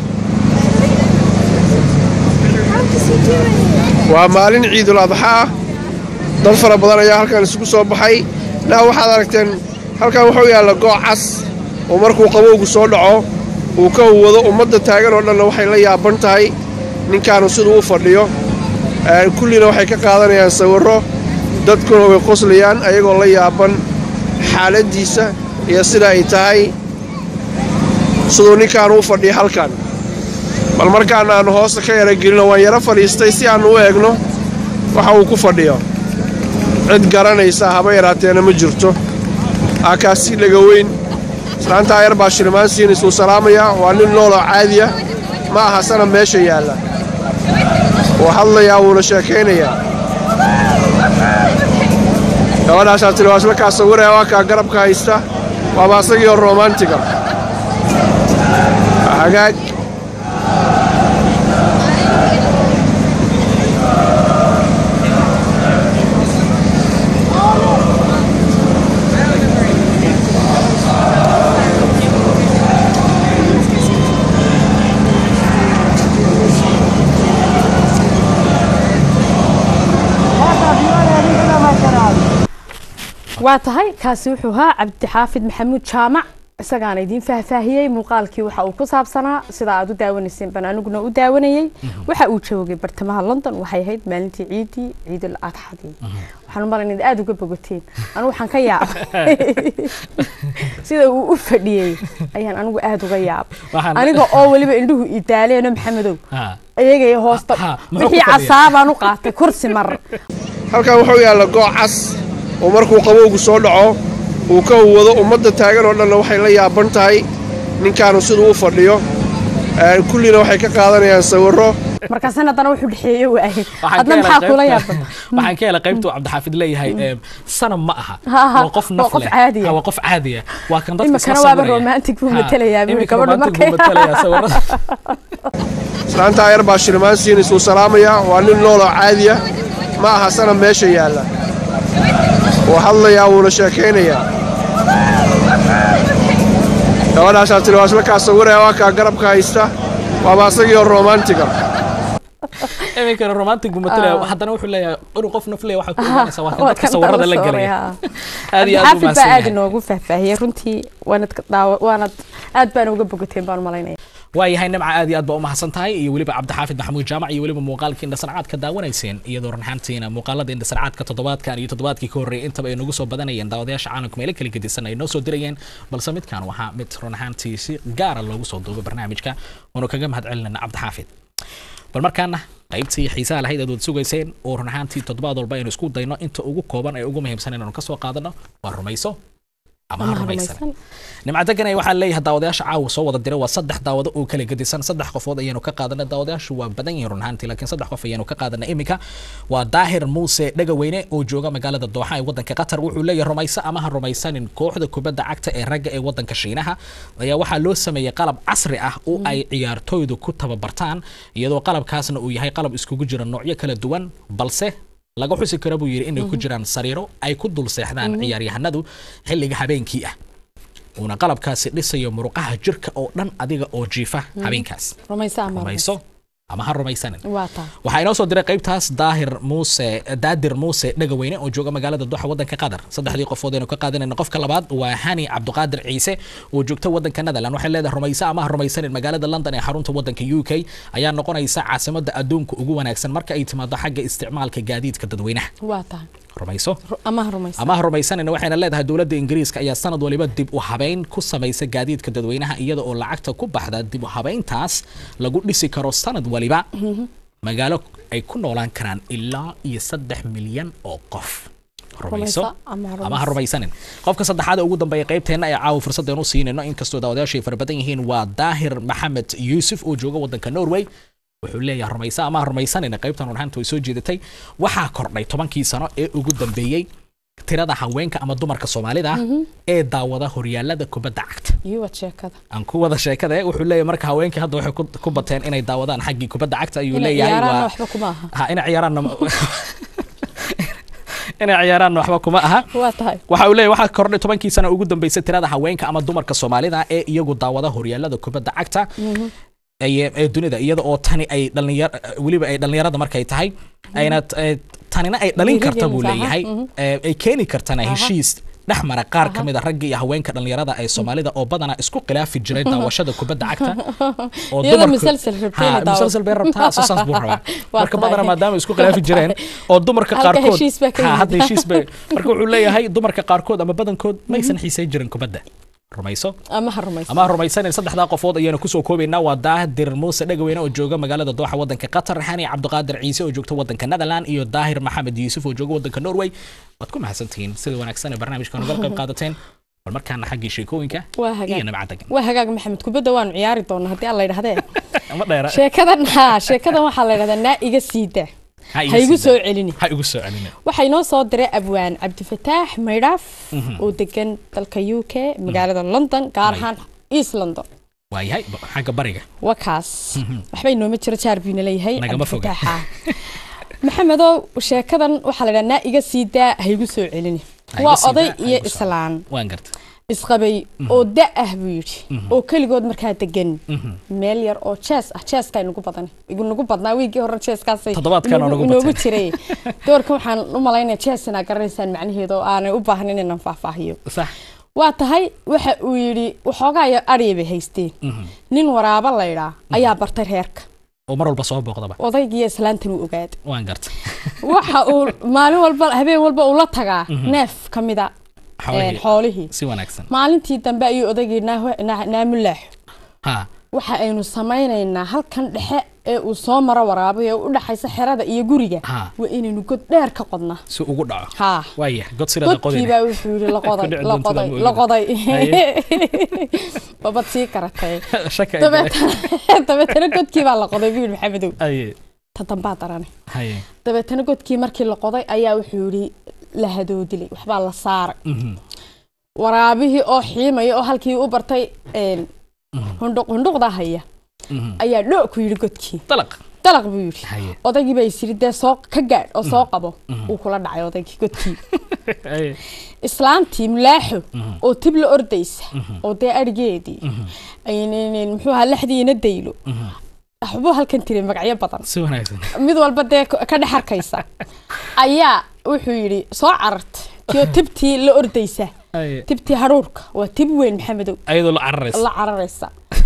waa maalin ciidul adxa ah dad fara badan ayaa halkan isugu soo baxay naa waxaad aragteen halkan wuxuu yaalla gooc cas oo markuu qabowgu soo dhaco uu ka huwado ummadda taagan oo dhanna waxay la yaaban tahay ninkaanu siduu u fadhiyo kullina waxay ka qaadanayaan sawirro dadkuna way qoslayaan ayagoo la yaaban xaaladdiisa iyo sida ay tahay siduu ninkaanu u fadhiyo halkan bal markaan aannu hoosta ka yara gelino waan yaro fadhiistay si aannu u eegno waxa uu ku fadhiyo cid garanaysa haba yaraateena ma jirto aakaasi dhaga weyn islaantaa yar baa shilmaan siinaysuu salaamayaa waa nin nooloo caadiya ma aha sana meesha yaalla wuu hadlayaa wuuna sheekaynayaa gabadhaasaa tiri waa isla kaa sawiraya waa kaa garabka haysta waaba asagii oo romantiga hagaag waa tahay kaasi wuxuu ahaa cabdixaafid maxamuud jaamac isagaana idiin faahfaahiyey muuqaalkii waxa uu ku saabsanaa sida aad u daawanayseen baan aniguna u daawanayey waxa uu joogay bartamaha london waxay ahayd maalintii ciidii ciidul adxadii waxaan u malayn inaad aada uga bogateen anigu waxaan ka yaabay sida uu u fadhiyey ayaan anigu aada uga yaabay aniga oo weliba indhuhu idaaleeno maxamedow iyagay hoosta wixii casaabaan u qaatay kursi mar halkan wuxuu yaalla gooc cas oo markuu qabowgu soo dhaco uu ka huwado ummadda taagan oo dhanna waxay la yaaban tahay ninkaanu siduu u fadhiyo kullina waxay ka qaadanayaan sawirro markaasna haddana wuxuu dhexeeye waayey hadna maxaa kula yaaban waxaan ka helay qaybtuu cabdixaafid leeyahay sanam ma aha waa qof naf leh caadiya waa qof caadiya waa kan dadka imikana waaba romantic buu matelayaa buu gabadhu markay islaantaa yar baa shilmaan siinaysuu salaamayaa waa nin nooloo caadiya ma aha sana meesha yaalla wuu hadlayaa wuuna sheekaynayaa gabadhaasaa tiri waa isla kaa sawiraya waa kaa garabka haysta waaba asagii oo romantiga iminkana romantic buu matalaya haddana wuxuu leeyahay inuu qof naf leeyahay waxaa ku imaanaysa waa kan dadka sawirada la gelaya aad iyo aad xaafid buu baa mahadsan aada yahay inoogu faahfaahiyey runtii waanad ka daawa waanad aad baan uga bogateen baan malaynaya waayahay nimca aad iyo aad baa u mahadsan tahay iyo weliba cabdixaafid maxamuud jaamac iyo weliba muuqaalkii indhasarcaad ka daawanayseen iyadoo runxaantiina muuqaalada indhasarcaadka toddobaadkan iyo toddobaadkii ka horreeyay intaba ay nagu soo badanayeen daawadayaasha caalamka meelo kala gedisan ay noo soo dirayeen balse midkan waxaa mid runxaantii si gaara loogu soo duubay barnaamijka oonu kaga mahad celinayna cabdixaafid bal markaana qaybtii xiisaha lahayd aad wad sugayseen oo run ahaantii toddobaad walba aynu isku dayno inta ugu kooban ee ugu muhiimsan inaanu kasoo qaadano waa rumayso ama ha rumaysan nimca deganay waxaa leeyahay daawadayaasha caawa soo wada diray waa saddex daawado oo kala gedisan saddex qofood ayaanu ka qaadanay daawadayaashu waa badan yihiin run ahaantii laakiin saddex qof ayaanu ka qaadanay iminka waa daahir muuse dhegaweyne oo jooga magaalada dooxa ee wadanka qatar wuxuu leeyahay rumayso ama ha rumaysanin kooxda kubadda cagta ee ragga ee wadanka shiinaha ayaa waxaa loo sameeyey qalab casri ah oo ay ciyaartooydu ku tababartaan iyadoo qalabkaasna uu yahay qalab iskugu jira noocyo kala duwan balse laga xusi karo buu yidhi inay ku jiraan sariiro ay ku dul seexdaan ciyaaryahanadu xilliga habeenkii ah uuna qalabkaasi dhisayo muruqaha jirka oo dhan adiga oo jiifa habeenkaas rumayso ama rumayso ama ha rumaysanin waa taa waxaa inoo soo diray qaybtaas daahir muuse daadir muuse dhagaweyne oo jooga magaalada duxa wadanka qatar saddexdii qofood aynu ka qaadanayna qofka labaad waa hani cabdiqaadir ciise oo joogta wadanka netherland waxay leedahay rumaysa ama ha rumaysanin magaalada london ee xarunta wadanka u k ayaa noqonaysa caasimada adduunka ugu wanaagsan marka ay timaado xagga isticmaalka gaadiidka dadweynaha waa taa rumayso Ru- ama ha rumaysan ama ha rumaysanina waxayna leedahay dowladda ingiriiska ayaa sanad waliba dib u habeyn ku samaysa gaadiidka dadweynaha iyada oo lacagta ku baxda dib u habeyntaas lagu dhisi karo sanad waliba magaalo ay ku noolaan karaan ilaa iyo saddex milyan oo qof rumayso Rumayso ama ha ama ha rumaysanin qofka saddexaad ee ugu dambeeya qaybteenna ee caawa fursaddeenu siinayno inkastoo daawadayaashu ay fara badan yihiin waa daahir maxamed yuusuf oo jooga wadanka norway wuxuu leeyahay rumaysa ama ha rumaysanina qaybtan warhaanta way soo jeedatay waxaa kordhay tobankii sano ee ugu dambeeyey tirada haweenka ama dumarka soomaalida ah ee daawada horyaalada kubadda cagta iyo wad sheekada aan ku wada sheekada eh, wuxuu leeyahay marka haweenkii hadda waxay ku- ku bateen inay daawadaan xaggii kubadda cagta ayuu inay leeyahay ciyaaraanna waa waxba kuma aha ha inay ciyaaraanna inay ciyaaraanna waxba kuma aha waa tahay waxa uu leeyahay waxaa kordhay tobankii sano ugu dambeysay tirada haweenka ama dumarka soomaalida ee iyagu daawada horyaalada kubadda cagta ee ee dunida iyada oo tani ay dhalinyar weliba ay dhalinyarada markay tahay ayna eh, tanina ay dhalin karta buu Dhiirigelinaysa, leeyahay aha, mhm. Eh, ay keeni kartana Aha. heshiis dhex mara qaar ka mid a ragga iyo haweenka dhalinyarada ee soomaalida oo badanaa isku khilaafi jiray daawashada kubadda cagta oo Iyadoo dumarku- musalsal rabtay Ha, inay daawato. musalsal bay rabtaa soo saas buu rabaa Waa marka tahay. badanaa maadaama ay isku khilaafi jireen oo dumarka Halka qaarkood heshiis baa ka Ha, yimid. hadda heshiis bay marka wuxuu leeyahay dumarka qaarkood ama badankood maysan xiisay jirin kubadda rumayso ama ha rumaysan ama ha rumaysanin saddexdaa qofood ayaanu kusoo koobaynaa waa daadir muuse dhagaweyne oo jooga magaalada dooxa wadanka qatar xani cabdiqaadir ciise oo joogta wadanka netherland iyo daahir maxamed yuusuf oo jooga wadanka norway waad ku mahadsantihiin sida wanaagsan ee barnaamijkan uga qayb qaadateen bal markaana xaggii sheekooyinka waa iyo hagaag nabcad degan waa hagaag maxamed kubadda waanu ciyaari doonaa haddii aan la yidhahdee ama dheera sheekadan ha sheekadan waxaa la yidhahdaa naa iga siida ha ha igu soo celini ha igu soo celini waxaa inoo soo diray abwaan cabdifataax maydhaaf oo degan dalka u k magaalada london gaar ahaan east london waayahay ba- xagga bariga wakaas waxba inooma jiro jaar buu ina leeyahay Nagama foga. cabdifataaxa maxamedow sheekadan waxaa la yidhaha naa iga sii daa ha igu soo celini Ha iga waa sii oday daa, ha iyo igu soo- islaan waan garta isqabay oo da ah buu yidhi oo keligood markaa degan meel yar oo jees ah jeeska inugu badan inugu badnaa wiigii hore jeeskaasay Toddobaadkan oo inoogu- nagu inoogu bateen. jiray doorkan waxaan u malaynaya jees inaa garanaysaan macnaheeda oo aanay u baahnayn inaan faahfaahiyo sax waa tahay waxa uu yidhi waxoogaa ya adhiya bay haysteen nin waraabo laydhaa ayaa bartay reerka oo mar walba soo booqdaba odaygiiyo islaantan uu ogaaday waan garta waxa uu maalin walba habeen walba uu la tagaa neef ka mida Xoolihii. xoolihii si wanaagsan maalintii dambe ayuu odaygii naaho- naa- naamulaaxo ha waxa aynu samaynaynaa halkan dhexe ee uu soo maro waraabay ee u dhaxaysa xerada iyo guriga Ha. waa inaynu god dheer ka qodnaa si ugu dhaco haa waaya god sirada godkii qodina baa wuxuu yidhi la qoday Ku dhici la doonta qoday lama la oga. qoday Haye. babad sii karatay shaka ay galeen. dabeetana dabeetana godkii baa la qoday buu yidhi maxamedow haye ta dambaa darane haye dabeetana godkii markii la qoday ayaa wuxuu yidhi la hadoodilay waxbaa la saaray Mhm. waraabihii oo xiimaya oo halkii u bartay een, hundhuq hundhuqda haya Mhm. ayaa dhoo ku yidhi godkii dalaq dalaq buu yidhi haye odaygii baa isiri dee soo ka gaadh oo soo qabo uu kula dhacay odaygii godkii haye islaantii mulaaxo oo tib la ordaysa oo dee adhigeedii aynan muxuu ahaa lexdiina daylo waxbuu halkan tiray magacyo badan si wanaagsan mid walba dee ka ka dhex arkaysa ayaa wuxuu yidhi soo cararta tiyo tibtii la ordaysa haye tibtii hadhuurka waa tib weyn maxamedow ayadoo la cararaysa la cararaysa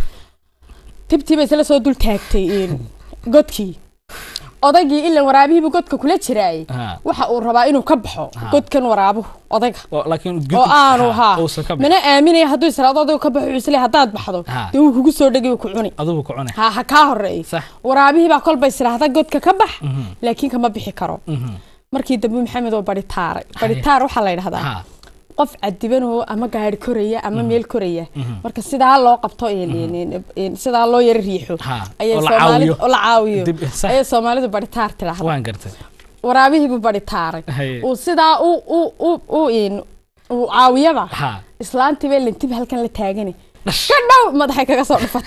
tibtii bay isla soo dul taagtay een, godkii odaygii ilan waraabihiibu godka kula jiraayay Ha. waxa uu rabaa inuu ka baxo godkan waraabuhu odayga oo laakiin oo aanu haa uusan ka mana aaminaya hadduu israado odaygu ka baxo wuxuu isleeyahay haddaad baxdo Ha. dee wuu kugu soo dhegi wuu ku cuni adugu ku cune ha ha kaa horeey Sax. waraabihii baa kolba israahda godka ka bax laakiin kama bixi karo markii dambe maxamed oo barhitaaray barhitaar waxaa la yidhahdaa ha qof cadiban oo ama gaari koraya ama meel koraya marka sidaa loo qabto een- een- een- sidaa loo yara riixo Ha, ayay oo la Soomaalidu- caawiyo. oo la caawiyo Dib- sax. ayay soomaalidu barhitaar tidhaahda waan gartay waraabihiibu barhitaaray Haye. uu sidaa u u u u een- uu caawiyaba ha islaantii bay lintib halkan la taagani ka dhow madaxay kaga soo dhufata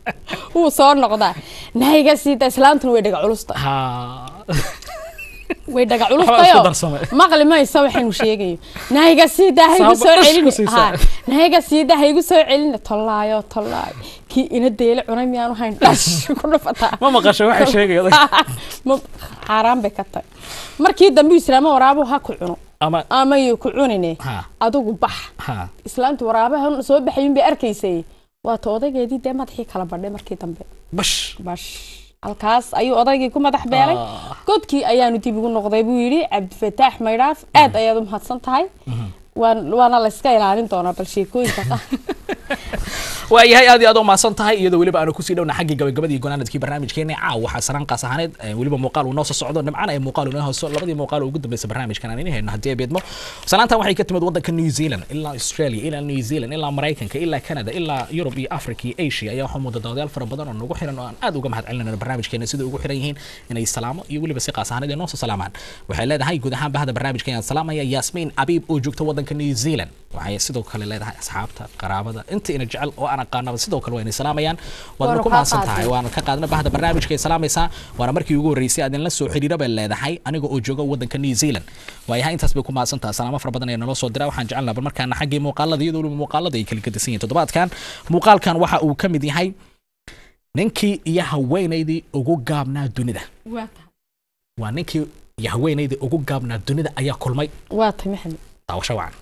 wuu soo noqdaa nahiga siita islaantuna way dhaga culusta ha way dhaga Waxbaa isku culustayo darsamay. maqli mayso waxaynu sheegayo nahiga siidaa ha igu Saabo soo dhas ku celin siisaa. Ha, nahiga siidaa ha igu soo celin tollaayo tollaayo kii ina deele cunay miyaanu hayn dhash ku dhufataa ma maqashay waxay sheegaya Ma- xaaraan bay ka tahay markii dambe islaamo waraabuhu ha ku cuno ama ama yu ku cunine Ha. adigu bax ha islaantu waraabaha soo baxayin bay arkaysay waata odaygeedii dee madaxii kala badhay markii dambe bash bash halkaas ayuu odaygii ku madax beelay Ah. godkii ayaanu dib ugu noqday buu yidhi cabdifataax maydhaaf aad ayaad u mahadsan tahay waan waana la iska ilaalin doonaa bal sheekooyinka qaar waayahay aad iyo aad u mahadsan tahay iyadoo weliba aanu kusii dhowna xaggii gabagabadii gonaanadkii barnaamijkeena caaw waxaa saraan qaas ahaaneed eh, weliba muuqaal uu noo soo socdo nimcana ay muuqaal uu noo hooso labadii muuqaal oo ugu dambeysay barnaamijkan aan ini hayno haddii ay beedmo salaantan waxay ka timid waddanka new zealand ilaa australia ilaa new zealand ilaa maraykanka ilaa canada ilaa yurub iyo africa iyo asia ayaa waxaa muuda dawadayaal fara badan oo nagu xiran oo aan aad uga mahad celinayno barnaamijkeena sida ugu xiran yihiin inay salaamo iyo weliba si qaas ahaaneed ay noo soo salaamaan waxay leedahay guud ahaan bahda barnaamijka ayaan salaamaya yaasmiin abiib oo joogta waddanka new zealand waxay sidoo kale leedahay asxaabta qaraabada inta ina jecel oo aan aqaanaba sidoo kale waa inay salaamayaan waadna Waanu ku kaa mahadsan tahay qaadnay. waana ka qaadna bahda barnaamijka ay salaamaysaa waana markii ugu horreysay aad inla soo xidhiira bay leedahay aniga oo jooga waddanka new zealand waayahay intaas bay ku mahadsan tahay salaamo fara badan ayaa naloo soo diraa waxaan jecelnaa bal markaana xaggii muuqaalada iyadoo weliba muuqaalada ay kala gedisan yihiin toddobaadkan muuqaalkan waxa uu ka mid yahay ninkii iyo haweenaydii ugu gaabnaa dunida waa ninkii iyo haweenaydii ugu gaabnaa dunida ayaa kulmay waa tay maxamed daawasho wacan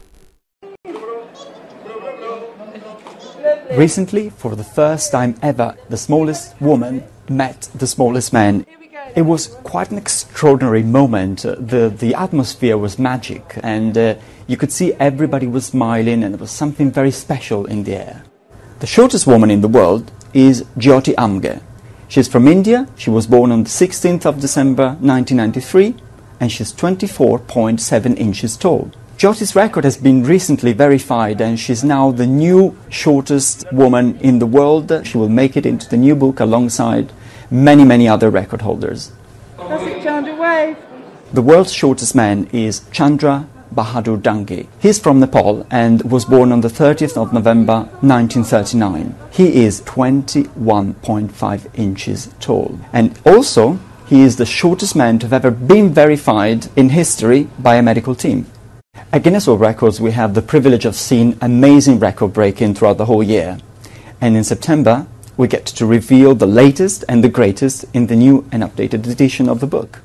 Recently, for the first time ever, the smallest woman met the smallest man. It was quite an extraordinary moment. Uh, The, the atmosphere was magic, and uh, you could see everybody was smiling, and there was something very special in the air. The shortest woman in the world is Jyoti Amge. She's from India. She was born on the 16th of December 1993, and she's 24.7 inches tall. Jyoti's record has been recently verified, and she's now the new shortest woman in the world. She will make it into the new book alongside many, many other record holders. The world's shortest man is Chandra Bahadur Dangi. He's from Nepal and was born on the 30th of November 1939. He is 21.5 inches tall. And also, he is the shortest man to have ever been verified in history by a medical team. At Guinness World Records, we have the privilege of seeing amazing record breaking throughout the whole year. And in September, we get to reveal the latest and the greatest in the new and updated edition of the book.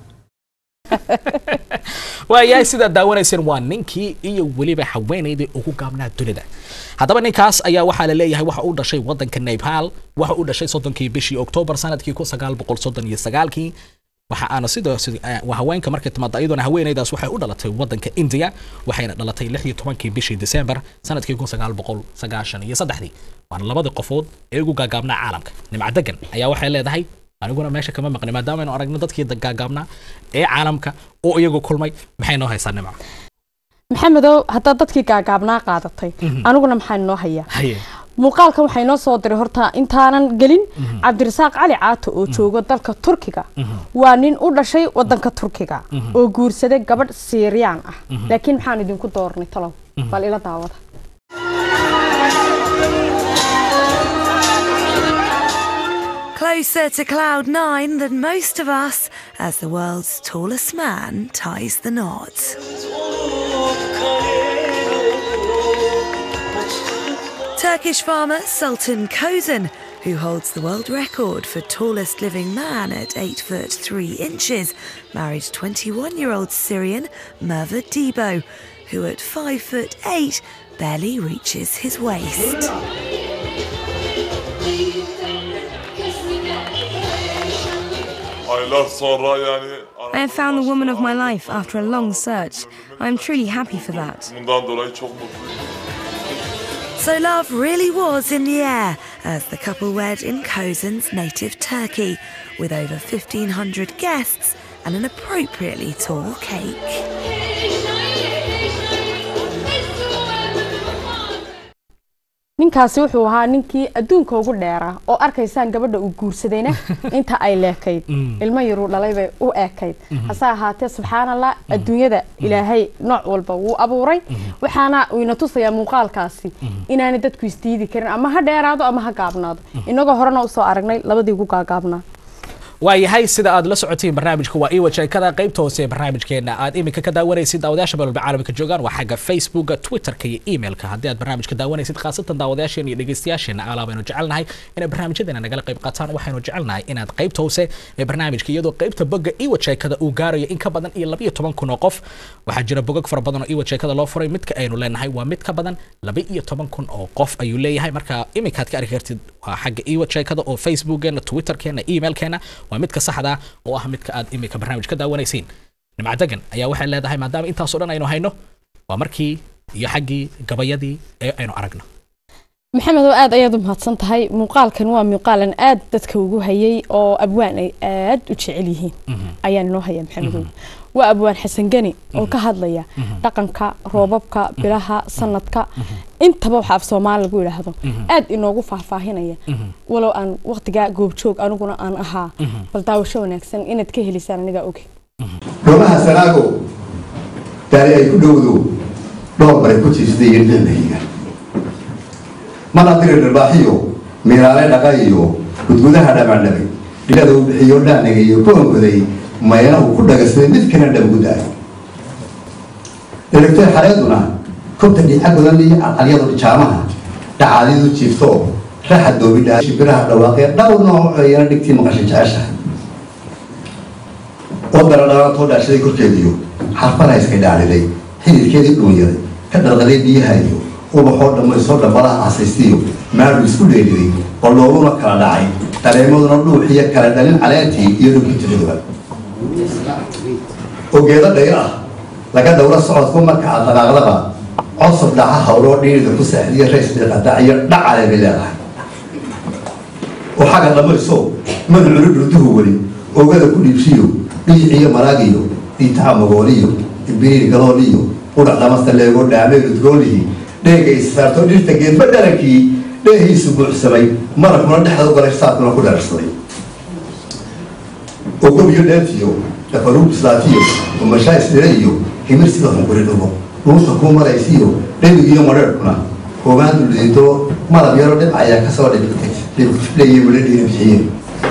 waayahay sidaad daawanayseen waa ninkii iyo weliba haweenaydii ugu gaabnaa dunida haddaba ninkaas ayaa waxaa la leeyahay waxa uu dhashay waddanka nepal waxa uu dhashay soddonkii bishii oktoobar sanadkii kun sagaal boqol soddon iyo sagaalkii waxa aana sidoo waa haweenka markay timaada iyaduna haweenaydaas waxay u dhalatay waddanka india waxayna dhalatay lix iyo tobankii bishii december sanadkii kun sagaal boqol sagaashan iyo saddexdii waana labadii qofood ee ugu gaagaabnaa caalamka nimca degan ayaa waxay leedahay aniguna meesha kama maqni maadaama aynu aragno dadkii gaagaabnaa ee caalamka oo iyagu kulmay maxay noo haysaa nimca maxamedow haddaad dadkii gaagaabnaa qaadatay aniguna maxaa noo hayaa haye muuqaalkan waxay noo soo diray horta intaanan gelin cabdirasaaq cali caato oo jooga dalka turkiga waa nin u dhashay wadanka turkiga oo guursaday gabadh siiriyaan ah laakiin maxaan idinku doornay talow bal ila daawada Closer to cloud nine than most of us as the world's tallest man ties the knot. Turkish farmer Sultan Kozan, who holds the world record for tallest living man at 8 foot 3 inches, married 21 year old Syrian Merva Debo, who at 5 foot 8 barely reaches his waist. Aylar sonra yani I have found the woman of my life after a long search. I am truly happy for that. bundan dolayı çok mutluyum. So love really was in the air as the couple wed in Kozan's native Turkey, with over 1,500 guests and an appropriately tall cake. ninkaasi wuxuu ahaa ninkii adduunka ugu dheeraa oo arkaysaan gabadha uu guursadayna inta ay leekayd ilmo yaruu dhalay bay u eekayd hase ahaatee subxaan allah adduunyada ilaahay nooc walba wuu abuuray waxaana ina tusayaa muuqaalkaasi inaanay dadku isdiidi karin ama ha dheeraado ama ha gaabnaado inagoo horena usoo aragnay labadii ugu gaagaabnaa waayahay sida aad la socotiin barnaamijka waa iwa sheekada qaybta hoose ee barnaamijkeena aad iminka ka daawanaysid daawadayaasha meelwalba caalamka joogaan waa xagga facebooka twitterka iyo emailka haddii aad barnaamijka daawanaysid khaasatan daawadayaasheen iyo dhegeystayaasheena alaa baynu jecelnahay inay barnaamijyadeena nagala qayb qaataan waxaynu jecelnahay inaad qaybta hoose ee barnaamijka iyadoo qaybta bogga iwa sheekada uu gaarayo in ka badan iyo labiyo toban kun oo qof waxaa jira bogag fara badan oo iwa sheekada loo furay midka aynu leenahay waa mid ka badan laba iyo toban kun oo qof ayuu leeyahay marka iminkaad ka arki kartid waa xagga iwa sheekada oo facebookeena twitterkeena emailkeena waa midka saxda ah oo ah midka aad iminka barnaamij ka daawanaysiin nimca degan ayaa waxay leedahay maadaama intaasoo dhan aynu hayno waa markii iyo xaggii gabayadii ee aynu aragno maxamed oo aad ayaad u mahadsan tahay muuqaalkan waa muuqaalan aad dadka ugu hayay oo abwaan ay aad u jecel yihiin ayaan inoo haya maxamedow waa abwaan xasan geni oo ka hadlaya dhaqanka roobabka bilaha sanadka intaba waxa af soomaali lagu yidhaahdo aad inoogu faahfaahinaya walow aan waqtigaa goobjoog aniguna aan ahaa bal daawasho wanaagsan inaad ka helisaan anigaa oge doomaha sanaago daari ay ku dhowdo dhowr baray ku jiisday iyo dhicnahiga mana diri dharbaaxiyo miiraale dhaqa iyo gudgudaha dhamandhabay dhilada uu bixiyo dhaaniga iyo ku ongoday mayana uu ku dhagasaday mid kana dhabgudaay dheragtay xareeduna kobta dhiica godan iyo calcalyadu jaamaha dhacaadidu jiifto raxa doobidhaa shibiraha dhawaaqee dhowr nooc ayana dhigtii maqashay jeceshahay oo daradhalatoo dhaashaday korkeediyo xarfana iskay dhaadhiday xididkeedii dhuunyaday ka dhalqaday biyaha iyo ubaxoo dhammaysoo dhambalaha casaystiyo maadhu isku dheeliday oo looluna kala dhacay dareemaduna dhuuxiyo kala dhalin caleentii iyo dhulkii tiriduba oo geedo dhayr ah laga dhowro socodku marka aad dhaqaaqdaba cosub dhaca hawloo dhiirida ku saaxidiyo rays dhiiqadac iyo dhacale bay leedahay oo xagga dhammayso madculu dhurduhu weli oogada ku dhiibsiyo dhiiciyo maraagiyo dhiitaca magooliyo ibiriir galooliyo qudhac dhamasta leego dhaameel udgoolihii dheega issaarto dhirta geedba dharankii dheehiisu buuxsamay marabkuna dhexda u galay saabkuna ku dhararsaday oo gobiyo dheentiyo dhafaruug islaatiyo umashaa isdhira iyo himir sida hunguri dhugo dhuunta kuu maraysiyo dhebig iyo madheerhkuna hoogaan duldhiito malab yaro dhibca ayaa kasoo dhibigtay dhibkifleeye midho dhiira bixiyeen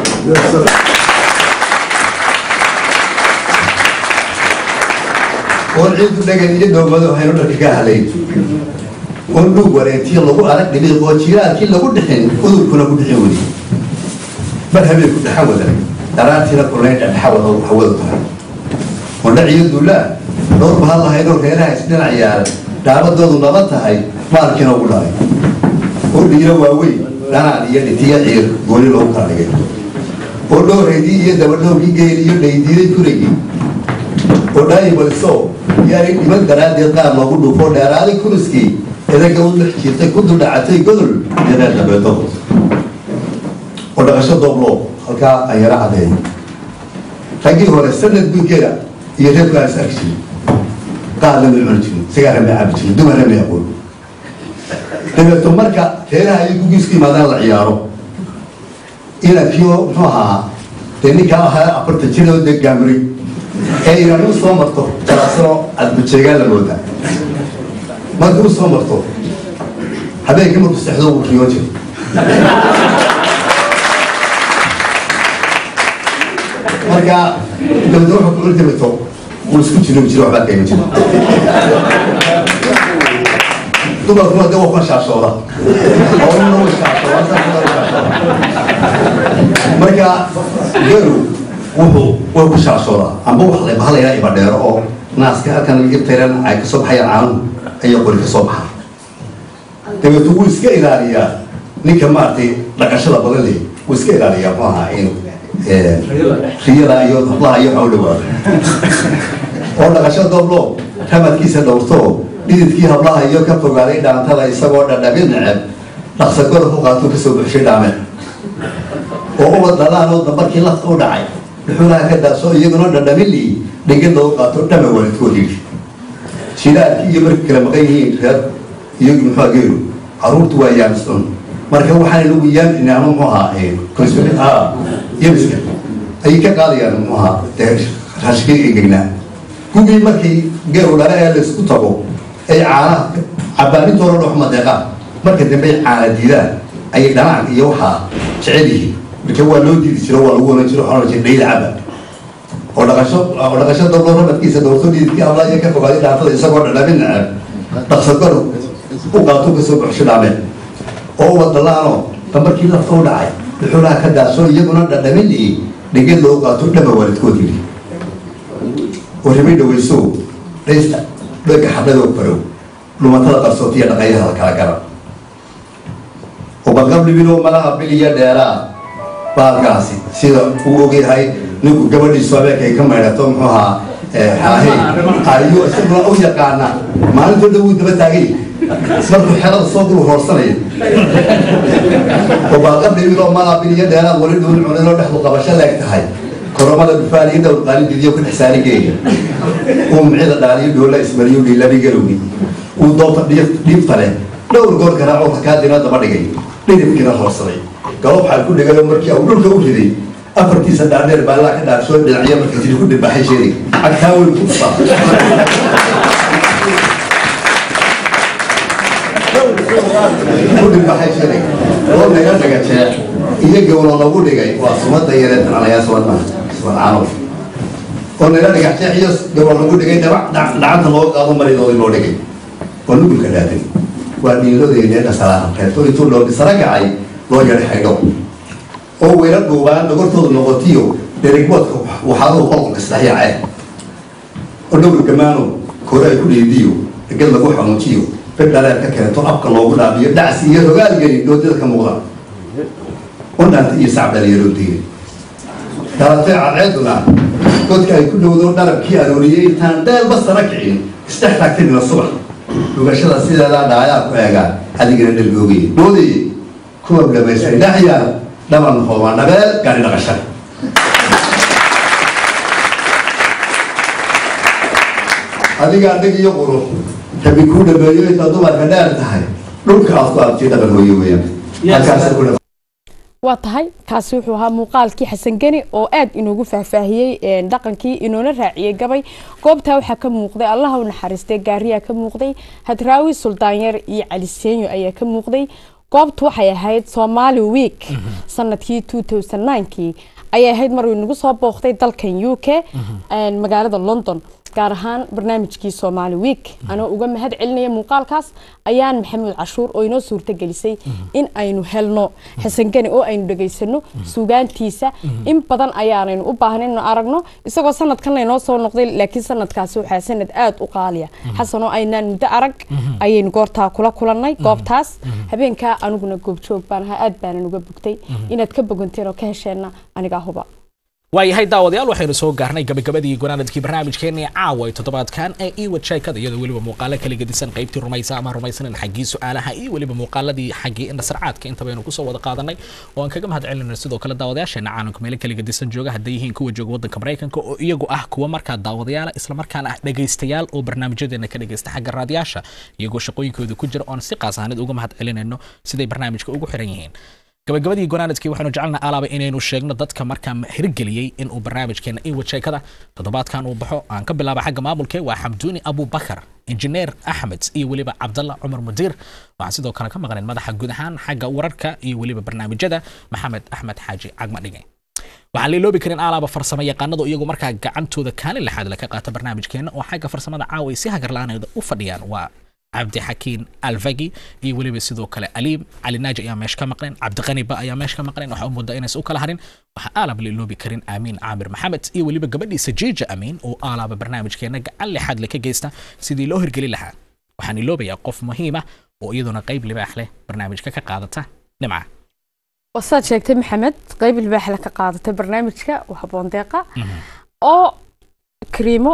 oon ciidu dhagan iyo dowmado haynu dharka ka halay oon dhuug wareentiyo lagu arag dhibiiq oo jiiraalkii lagu dhixin udurkuna ku dhixin weli mar habeenku dhaxa wadan daraartiina kulayn dhadhaxa wada hawada tahay ondhaciyo duulaa dhowr bahal lahaydoo reeraha isdhinac yaala dhaabadoodu naba tahay maalkiina ugu dhalay oo dhiiro waaweyn dhanaan iyo dhitiyo ciir gooni loogu kala dhigay oo dhowraydii iyo dabadhowgii geel iyo dhaydiiday gurigii oo dhaayibaliso yaanay dhiman daraaddeed qaar loogu dhuufo dheeraaday kuriskii idaga u dhex jiirtay ku duldhacatay godol iyo reer dhabeedo oo dhaqasho dooblo halkaa aan yaro caddeeyo raggii hore sanad guudgeeda iyo reerku aan is arki jirin qaadna may cuni jirin sigaara may cabi jirin dumarna may aqoon dabeeto marka reeraha iyo gugiisku yimaadaan la ciyaaro inankiyo muxuu ahaa dee ninkaa ahaa afartan jir oo dee gaamiray ee inaan u soo marto jalaasano adbajeegaan la moodaa markii u soo marto habeenkii markuu sexdo wuu riyoon jiray marka dabadna wuxuu ku irtabito wuu isku jiro jiro waxbaa kayma jiro dumarkuna de waa kuwa shaashooda howluna way shaashooda marka geelu wuxuu way ku shaashoodaa amba wax la bahalayaa ibadheero oo naaska halkan ibtayran ay kasoo baxayaan caanuhu ayaa qori kasoo baxaa dabeetu wuu iska ilaaliyaa ninka maaragtay dhaqashada badan leh wuu iska ilaaliyaa muxuu ahaa in riyada iyo hablaha iyo waxa u dhawaado oo dhaqasho dooblo ramadkiisa dhowrto dhididkii hablaha iyo ka fogaaday dhaantada isagoo dhadhabi neceb dhaqsagora ku qaatuu kasoo buxshay dhaame oo ubad dhalaan oo dambarkii lafta u dhacay dhuxulaha ka daaso iyaguna dhadhamilii dhingid loogu qaato dhama waalidkood yidhi jilaalkii iyo markii kala maqan yihiin reer iyagu muxuu geelu caruurtu waa yaamisdhun marka waxaan lagu yaamina ama muxuu ahaa konsulit ah yamiska ayay ka qaadayaan muxuu ahaa dee raashikii engegnaa gugii markii geelu dhala ee laysku tago ay caanaha cabaanintooda dhox madeeqaan marka dambe ay caana diidaan ayay dhanaanka iyo waxaa jecel yihiin marka waa loo diidi jiro waa lagu oran jiro waxaa oran jira dhayda caba oo dhaqasho oo dhaqasho dablo rabadkiisa doorto dhiidkii habla iyo ka fogaaday dhaafada isagoo dhadhamin necab dhaqsagor u qaato kasoo baxsho dhaameen oo wadalaano dambarkii lafta u dhacay dhuxulaha ka daasoo iyaguna dhadhamin iyo dheged loo qaato dhama waalidkood yidhi oo rimay dhawayso dhaysta dhaga xabladoo barow dhumatada qarsootiya dhaqayaha kala gara oo balqablibinoo malaha biliya dheeraa baalkaasi sida uu ogyahay ninku gabadhiisu habeenkay ka maydhato muxuu ahaa xaahe ayuu isaguna u yaqaana maalintoo dhan wuu daba taagay markuu xelada soo dul hoorsanaya oo baalqablibinoo malaha biliya dheeraa wali dhuun cunidoo dhexdu qabasho leeg tahay koromada dhufaal iyo dhowr qaalin didiyo ku dhex saarigeeya uu micida dhaaliyo dhoola ismariyo dhiilabi galowgi uu doonta dhiibta leh dhowr goor garaaco rakaadina daba dhigay dhidibkiina hoorsaday galob xal ku dhigay oo markii uu dhulka u riday afartiisa dhaadheer baallaa ka dhaarsoo dhinacyo marka jiri ku dhibbaxay sheerig agtaa weyn ku dhufaa ku dhibbaxay sheerig oo naga dhaga jeex iyo gowlo lagu dhigay waa sumada yaree tananayaa suwadmaa suwadcaano oo naga dhagax jeex iyo gowlo lagu dhigay dhabac dhacanta loo qaado maridoodii loo dhigay oo nugulka dhaaday waa dhiiladeennee dhasalaa reebto intuu loo dhisara gacay loo yadha xaydho oo weyla dhuubaan dhogortoodu noqotiyo derigboodka waxaaduhu qolqolka isdhexyaacee oo dhowr gamaano kore ay ku dheediyo dhegad lagu xanuujiyo bid dhareer ka keento afka loogu dhaabiyo dhacsi iyo rogaalgeli doodada ka muuqda oo dhaanta iyo sacab dhalinyaroo diinay dhalatay cadceeduna godka ay ku dhowdo dharabkii arooriyey intaan dheelba sara kicin isdhex taagtanina subax dhugashada sideedaa dhaayaa ku eegaa adigana dhalgoogaya doodayey kuwa dhamaystay dhaxyaa dhaban hoobaan dhabeel gaari dhaqashada adiga adhig iyo qurux rabi kuu dhameeyo intaad dumarka dheer tahay dhulka aad ku abtiyo dhaban hooye weeyaan halkaasa ku waa tahay kaasi wuxuu ahaa muuqaalkii xasan geni oo aad inoogu faahfaahiyey dhaqankii inoona raaciyey gabay goobtaa waxaa ka muuqday allaha u naxariistay gaariyaa ka muuqday hadraawi suldaanyar iyo cali seenyo ayaa ka muuqday goobtu waxay ahayd somali week sanadkii kii ayay ahayd mar inagu soo booqday dalkan u k magaalada london gaar ahaan barnaamijkii somali week anoo uga mahad celinaya muuqaalkaas ayaan maxamuud cashuur oo inoo suurta gelisay in aynu helno xasangani oo aynu dhegaysano sugaantiisa in badan ayaanaynu u baahnayn inu aragno isagoo sanadkan laynoo soo noqday laakiin sanadkaasi waxaa sanad aada u qaaliya xasan oo aynaan muddo arag ayaynu goortaa kula kulannay goobtaas habeenkaa aniguna goobjoog baan ahaa aad baanan uga bogtay inaad ka boganteen oo ka hesheenna anigaa huba waayahay daawadayaal waxaynu soo gaarnay gabagabadii gunaanadkii barnaamijkeennii caawa ee toddobaadkan ee iwad sheekada iyadoo weliba muuqaalo kala gedisan qaybtii rumaysa ama rumaysanan xaggii su-aalaha iyo weliba muuqaaladii xaggii indhasarcaadka inta baynu kusoo wada qaadanay oo aan kaga mahad celinayno sidoo kale daawadayaasheena caalamka meelo kala gedisan jooga hadday yihiin kuwa jooga waddanka maraykanka oo iyagu ah kuwa markaa daawadayaala islamarkaana ah dhegaystayaal oo barnaamijyadeena ka dhegaysta xagga raadiyaasha iyagoo shaqooyinkooda ku jira oon si qaas ahaaneed uga mahad celinayno siday barnaamijka ugu xiran yihiin gabagabadii gonaanadkii waxaanu jecelna alaaba inaynu sheegno dadka markaa hirgeliyey inuu barnaamijkeena iwad sheekada toddobaadkan uu baxo aan ka bilaaba xagga maamulke waa xamduuni abubakar injineer axmed iyo weliba cabdalla cumar mudiir waxaan sidoo kale ka maqnayn madaxa guud ahaan xagga wararka iyo weliba barnaamijyada maxamed axmed xaaji cagma dhige waxaan leeloobi karin alaaba farsamo yaqaanadu iyagu markaa gacantooda kaalin lixaad ka qaata barnaamijkeena oo xagga farsamada caawa si hagarla'aaneeda u fadhiyaan waa cabdi xakiin alfagi iyo weliba sidoo kale aliim cali naaji ayaa meesha ka maqneen cabdiqaniba ayaa meesha ka maqneen waxaa u moodaa inaysan u kala harin waxaa aalaba la iloobi karin aamiin caamir maxamed iyo weliba gabadhiisa jiija amiin oo aalaaba barnaamijkeena gacan lixaad le ka geysta sidii loo hirgeli lahaa waxaan iloobayaa qof muhiima oo iyaduna qayb libaax leh barnaamijka ka qaadata nimca wasaad sheegtay maxamed qayb libaax leh ka qaadatay barnaamijka waxaboon deeqa oo kariimo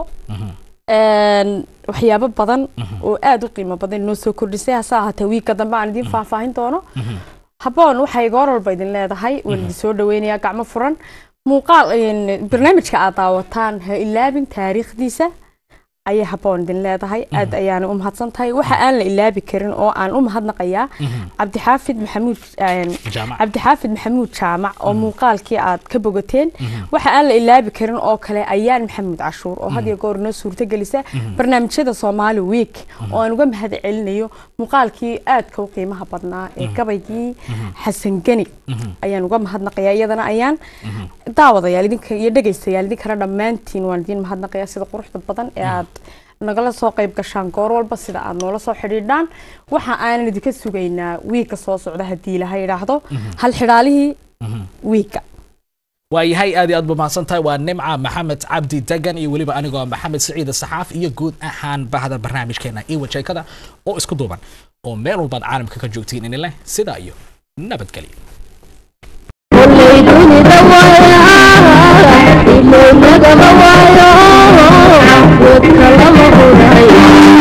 waxyaabo badan oo aada u qiimo badan inoo soo kordhisay hase ahaatee wiigka dambe aan idiin faahfaahin doono haboon waxay goor walba idin leedahay waan idin soo dhaweynayaa gacmo furan muuqaal barnaamijka aad daawataan ha ilaabin taariikhdiisa ayay haboon idin leedahay aad ayaana u mahadsan tahay waxa aan la ilaabi karin oo aan u mahadnaqayaa cabdixaafid maxamuud een, Jaamac. cabdixaafid maxamuud jaamac oo muuqaalkii aad ka bogateen waxa aan la ilaabi karin oo kale ayaan maxamuud cashuur oo had iyo goor noo suurto gelisa barnaamijyada soomaali week oo aan uga mahad celinayo muuqaalkii aadka u qiimaha badnaa ee gabaygii xasan geni ayaan uga mahadnaqayaa iyadana ayaan daawadayaal idinka iyo dhegaystayaal idinkana dhammaantiin waan idiin mahadnaqayaa sida quruxda badan ee aad nagala soo qayb gashaan goor walba sida aad noola soo xidhiidhaan waxa aanan idinka sugaynaa wiigka soo socda haddii ilaha yidhaahdo hal xidhaalihii wiigka waayahay aad iyo aad ba mahadsan tahay waa nimca maxamed cabdi degan iyo weliba anigoo maxamed siciid saxaaf iyo guud ahaan bahda barnaamijkeena iwa sheekada oo isku duuban oo meel walbaad caalamka ka joogtiin inileh sidaa iyo nabadgelyo ilowlagama waayo wadka lama huray